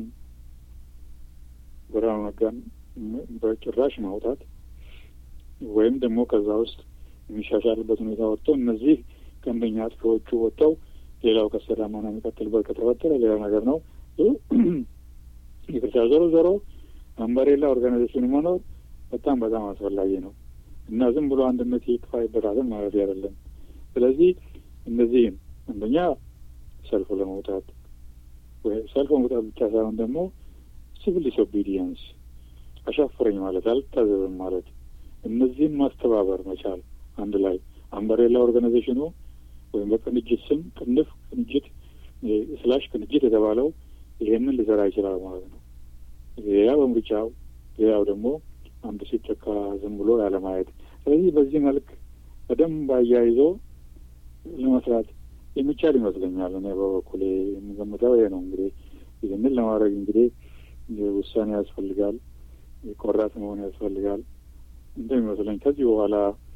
ብርሃኑ ነጋን በጭራሽ ማውጣት ወይም ደግሞ ከዛ ውስጥ የሚሻሻልበት ሁኔታ ወጥቶ እነዚህ ቀንደኛ አጥፊዎቹ ወጥተው ሌላው ከአስተዳማና የሚቀጥልበት ከተፈጠረ ሌላ ነገር ነው። ይቅርታ፣ ዞሮ ዞሮ አምበሬላ ኦርጋናይዜሽኑ መኖር በጣም በጣም አስፈላጊ ነው እና ዝም ብሎ አንድነት ይጥፋ ይበታልን ማለት አይደለም። ስለዚህ እነዚህም አንደኛ ሰልፍ ለመውጣት ሰልፍ መውጣት ብቻ ሳይሆን ደግሞ ሲቪል ዲስኦቢዲየንስ አሻፍረኝ ማለት አልታዘዝም ማለት እነዚህን ማስተባበር መቻል አንድ ላይ አምበሬላ ኦርጋናይዜሽኑ ወይም በቅንጅት ስም ቅንፍ ቅንጅት ስላሽ ቅንጅት የተባለው ይሄንን ሊሰራ ይችላል ማለት ነው። ሌላ በምርጫው ሌላው ደግሞ አንዱ ሲጨካ ዝም ብሎ ያለማየት። ስለዚህ በዚህ መልክ በደንብ አያይዞ ለመስራት የሚቻል ይመስለኛል። እኔ በበኩሌ የምገምተው ይሄ ነው። እንግዲህ ይህንን ለማድረግ እንግዲህ ውሳኔ ያስፈልጋል፣ ቆራጥ መሆን ያስፈልጋል እንደሚመስለኝ። ከዚህ በኋላ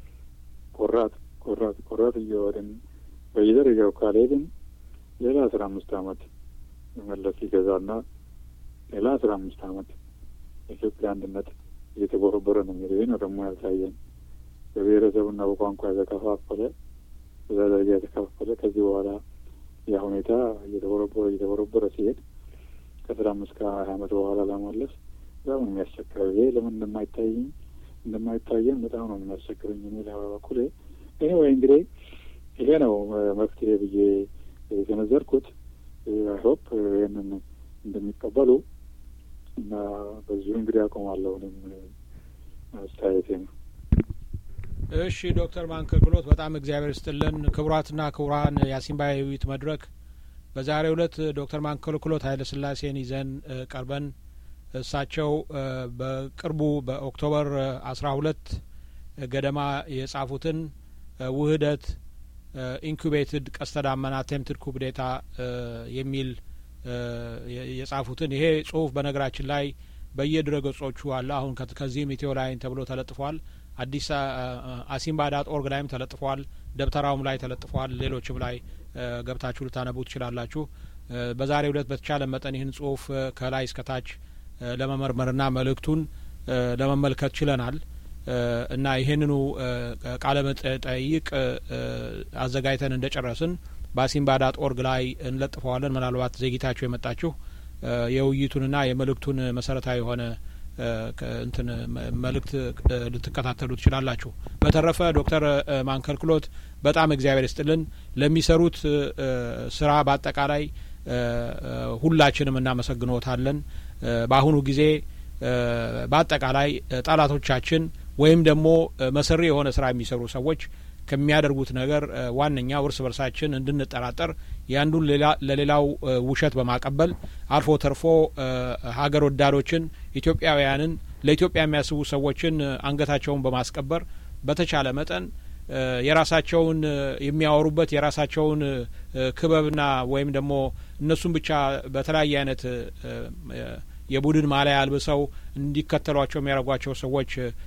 ቆራጥ ቆራጥ ቆራጥ እየወድን በየደረጃው ካልሄድን ሌላ አስራ አምስት አመት መለስ ሊገዛና ሌላ አስራ አምስት አመት የኢትዮጵያ አንድነት እየተቦረቦረ ነው የሚሄደው። ይህ ነው ደግሞ ያልታየን በብሔረሰቡና በቋንቋ የተከፋፈለ በዛ ደረጃ የተከፋፈለ ከዚህ በኋላ ያ ሁኔታ እየተቦረቦረ እየተቦረቦረ ሲሄድ ከአስራ አምስት ከሀያ አመት በኋላ ለመመለስ በጣም ነው የሚያስቸግረው። ይሄ ለምን እንደማይታየኝ እንደማይታየን በጣም ነው የሚያስቸግረኝ የሚል በኩሌ ይሄ ወይ እንግዲህ ይሄ ነው መፍትሄ ብዬ የሰነዘርኩት። አይሆፕ ይህንን እንደሚቀበሉ እና በዚሁ እንግዲህ አቆማለሁ። እኔም አስተያየቴ ነው። እሺ ዶክተር ማንከክሎት በጣም እግዚአብሔር ስጥልን። ክቡራትና ክቡራን የአሲምባ የውይይት መድረክ በዛሬው ዕለት ዶክተር ማንከልክሎት ኃይለ ስላሴን ይዘን ቀርበን እሳቸው በቅርቡ በኦክቶበር አስራ ሁለት ገደማ የጻፉትን ውህደት ኢንኩቤትድ ቀስተ ዳመና አቴምፕትድ ኩብዴታ የሚል የጻፉትን ይሄ ጽሁፍ በነገራችን ላይ በየድረ ገጾቹ አለ። አሁን ከዚህም ኢትዮ ላይን ተብሎ ተለጥፏል። አዲስ አሲምባ ዳት ኦርግ ላይም ተለጥፏል። ደብተራውም ላይ ተለጥፏል። ሌሎችም ላይ ገብታችሁ ልታነቡ ትችላላችሁ። በዛሬው ዕለት በተቻለ መጠን ይህን ጽሁፍ ከላይ እስከታች ለመመርመርና መልእክቱን ለመመልከት ችለናል እና ይህንኑ ቃለ መጠይቅ አዘጋጅተን እንደ ጨረስን በአሲምባ ዳት ኦርግ ላይ እንለጥፈዋለን። ምናልባት ዘግይታችሁ የመጣችሁ የውይይቱንና የመልእክቱን መሰረታዊ የሆነ እንትን መልእክት ልትከታተሉ ትችላላችሁ። በተረፈ ዶክተር ማንከልክሎት በጣም እግዚአብሔር ይስጥልን ለሚሰሩት ስራ በአጠቃላይ ሁላችንም እናመሰግኖታለን። በአሁኑ ጊዜ በአጠቃላይ ጠላቶቻችን ወይም ደግሞ መሰሪ የሆነ ስራ የሚሰሩ ሰዎች ከሚያደርጉት ነገር ዋነኛው እርስ በርሳችን እንድንጠራጠር የአንዱን ለሌላው ውሸት በማቀበል አልፎ ተርፎ ሀገር ወዳዶችን ኢትዮጵያውያንን ለኢትዮጵያ የሚያስቡ ሰዎችን አንገታቸውን በማስቀበር በተቻለ መጠን የራሳቸውን የሚያወሩበት የራሳቸውን ክበብና ወይም ደግሞ እነሱም ብቻ በተለያየ አይነት የቡድን ማሊያ አልብሰው እንዲከተሏቸው የሚያደርጓቸው ሰዎች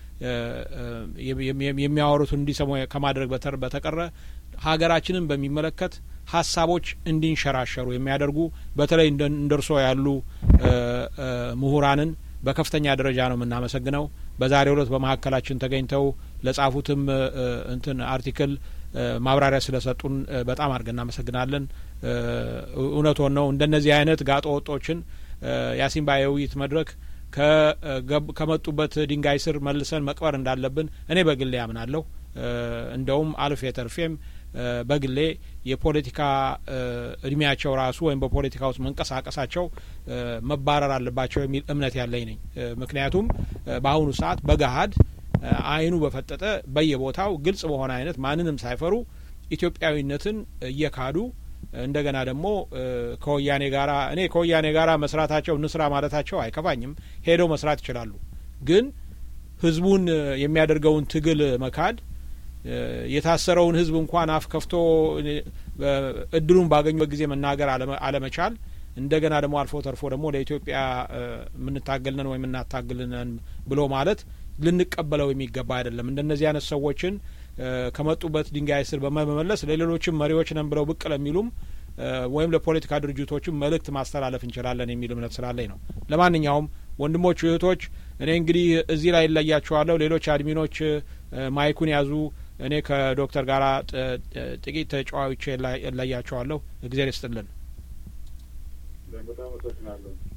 የሚያወሩትን እንዲሰሙ ከማድረግ በተቀረ ሀገራችንን በሚመለከት ሀሳቦች እንዲንሸራሸሩ የሚያደርጉ በተለይ እንደ እርሶ ያሉ ምሁራንን በከፍተኛ ደረጃ ነው የምናመሰግነው። በዛሬው ዕለት በመካከላችን ተገኝተው ለጻፉትም እንትን አርቲክል ማብራሪያ ስለሰጡን በጣም አድርገን እናመሰግናለን። እውነቶን ነው እንደነዚህ አይነት ጋጦ ወጦችን የአሲምባ የውይይት መድረክ ከመጡበት ድንጋይ ስር መልሰን መቅበር እንዳለብን እኔ በግሌ ያምናለሁ። እንደውም አልፌ ተርፌም በግሌ የፖለቲካ እድሜያቸው ራሱ ወይም በፖለቲካ ውስጥ መንቀሳቀሳቸው መባረር አለባቸው የሚል እምነት ያለኝ ነኝ። ምክንያቱም በአሁኑ ሰዓት በገሀድ አይኑ በፈጠጠ በየቦታው ግልጽ በሆነ አይነት ማንንም ሳይፈሩ ኢትዮጵያዊነትን እየካዱ እንደገና ደግሞ ከወያኔ ጋራ እኔ ከወያኔ ጋራ መስራታቸው እንስራ ማለታቸው አይከፋኝም። ሄደው መስራት ይችላሉ። ግን ህዝቡን የሚያደርገውን ትግል መካድ የታሰረውን ህዝብ እንኳን አፍ ከፍቶ እድሉን ባገኙበት ጊዜ መናገር አለመቻል እንደገና ደግሞ አልፎ ተርፎ ደግሞ ለኢትዮጵያ የምንታገልነን ወይም የምናታግልነን ብሎ ማለት ልንቀበለው የሚገባ አይደለም። እንደነዚህ አይነት ሰዎችን ከመጡበት ድንጋይ ስር በመመለስ ለሌሎችም መሪዎች ነን ብለው ብቅ ለሚሉም ወይም ለፖለቲካ ድርጅቶችም መልእክት ማስተላለፍ እንችላለን የሚል እምነት ስላለኝ ነው። ለማንኛውም ወንድሞች፣ እህቶች እኔ እንግዲህ እዚህ ላይ እለያቸዋለሁ። ሌሎች አድሚኖች ማይኩን ያዙ። እኔ ከዶክተር ጋር ጥቂት ተጫዋቾች እለያቸዋለሁ። እግዜር ይስጥልን። በጣም አመሰግናለሁ።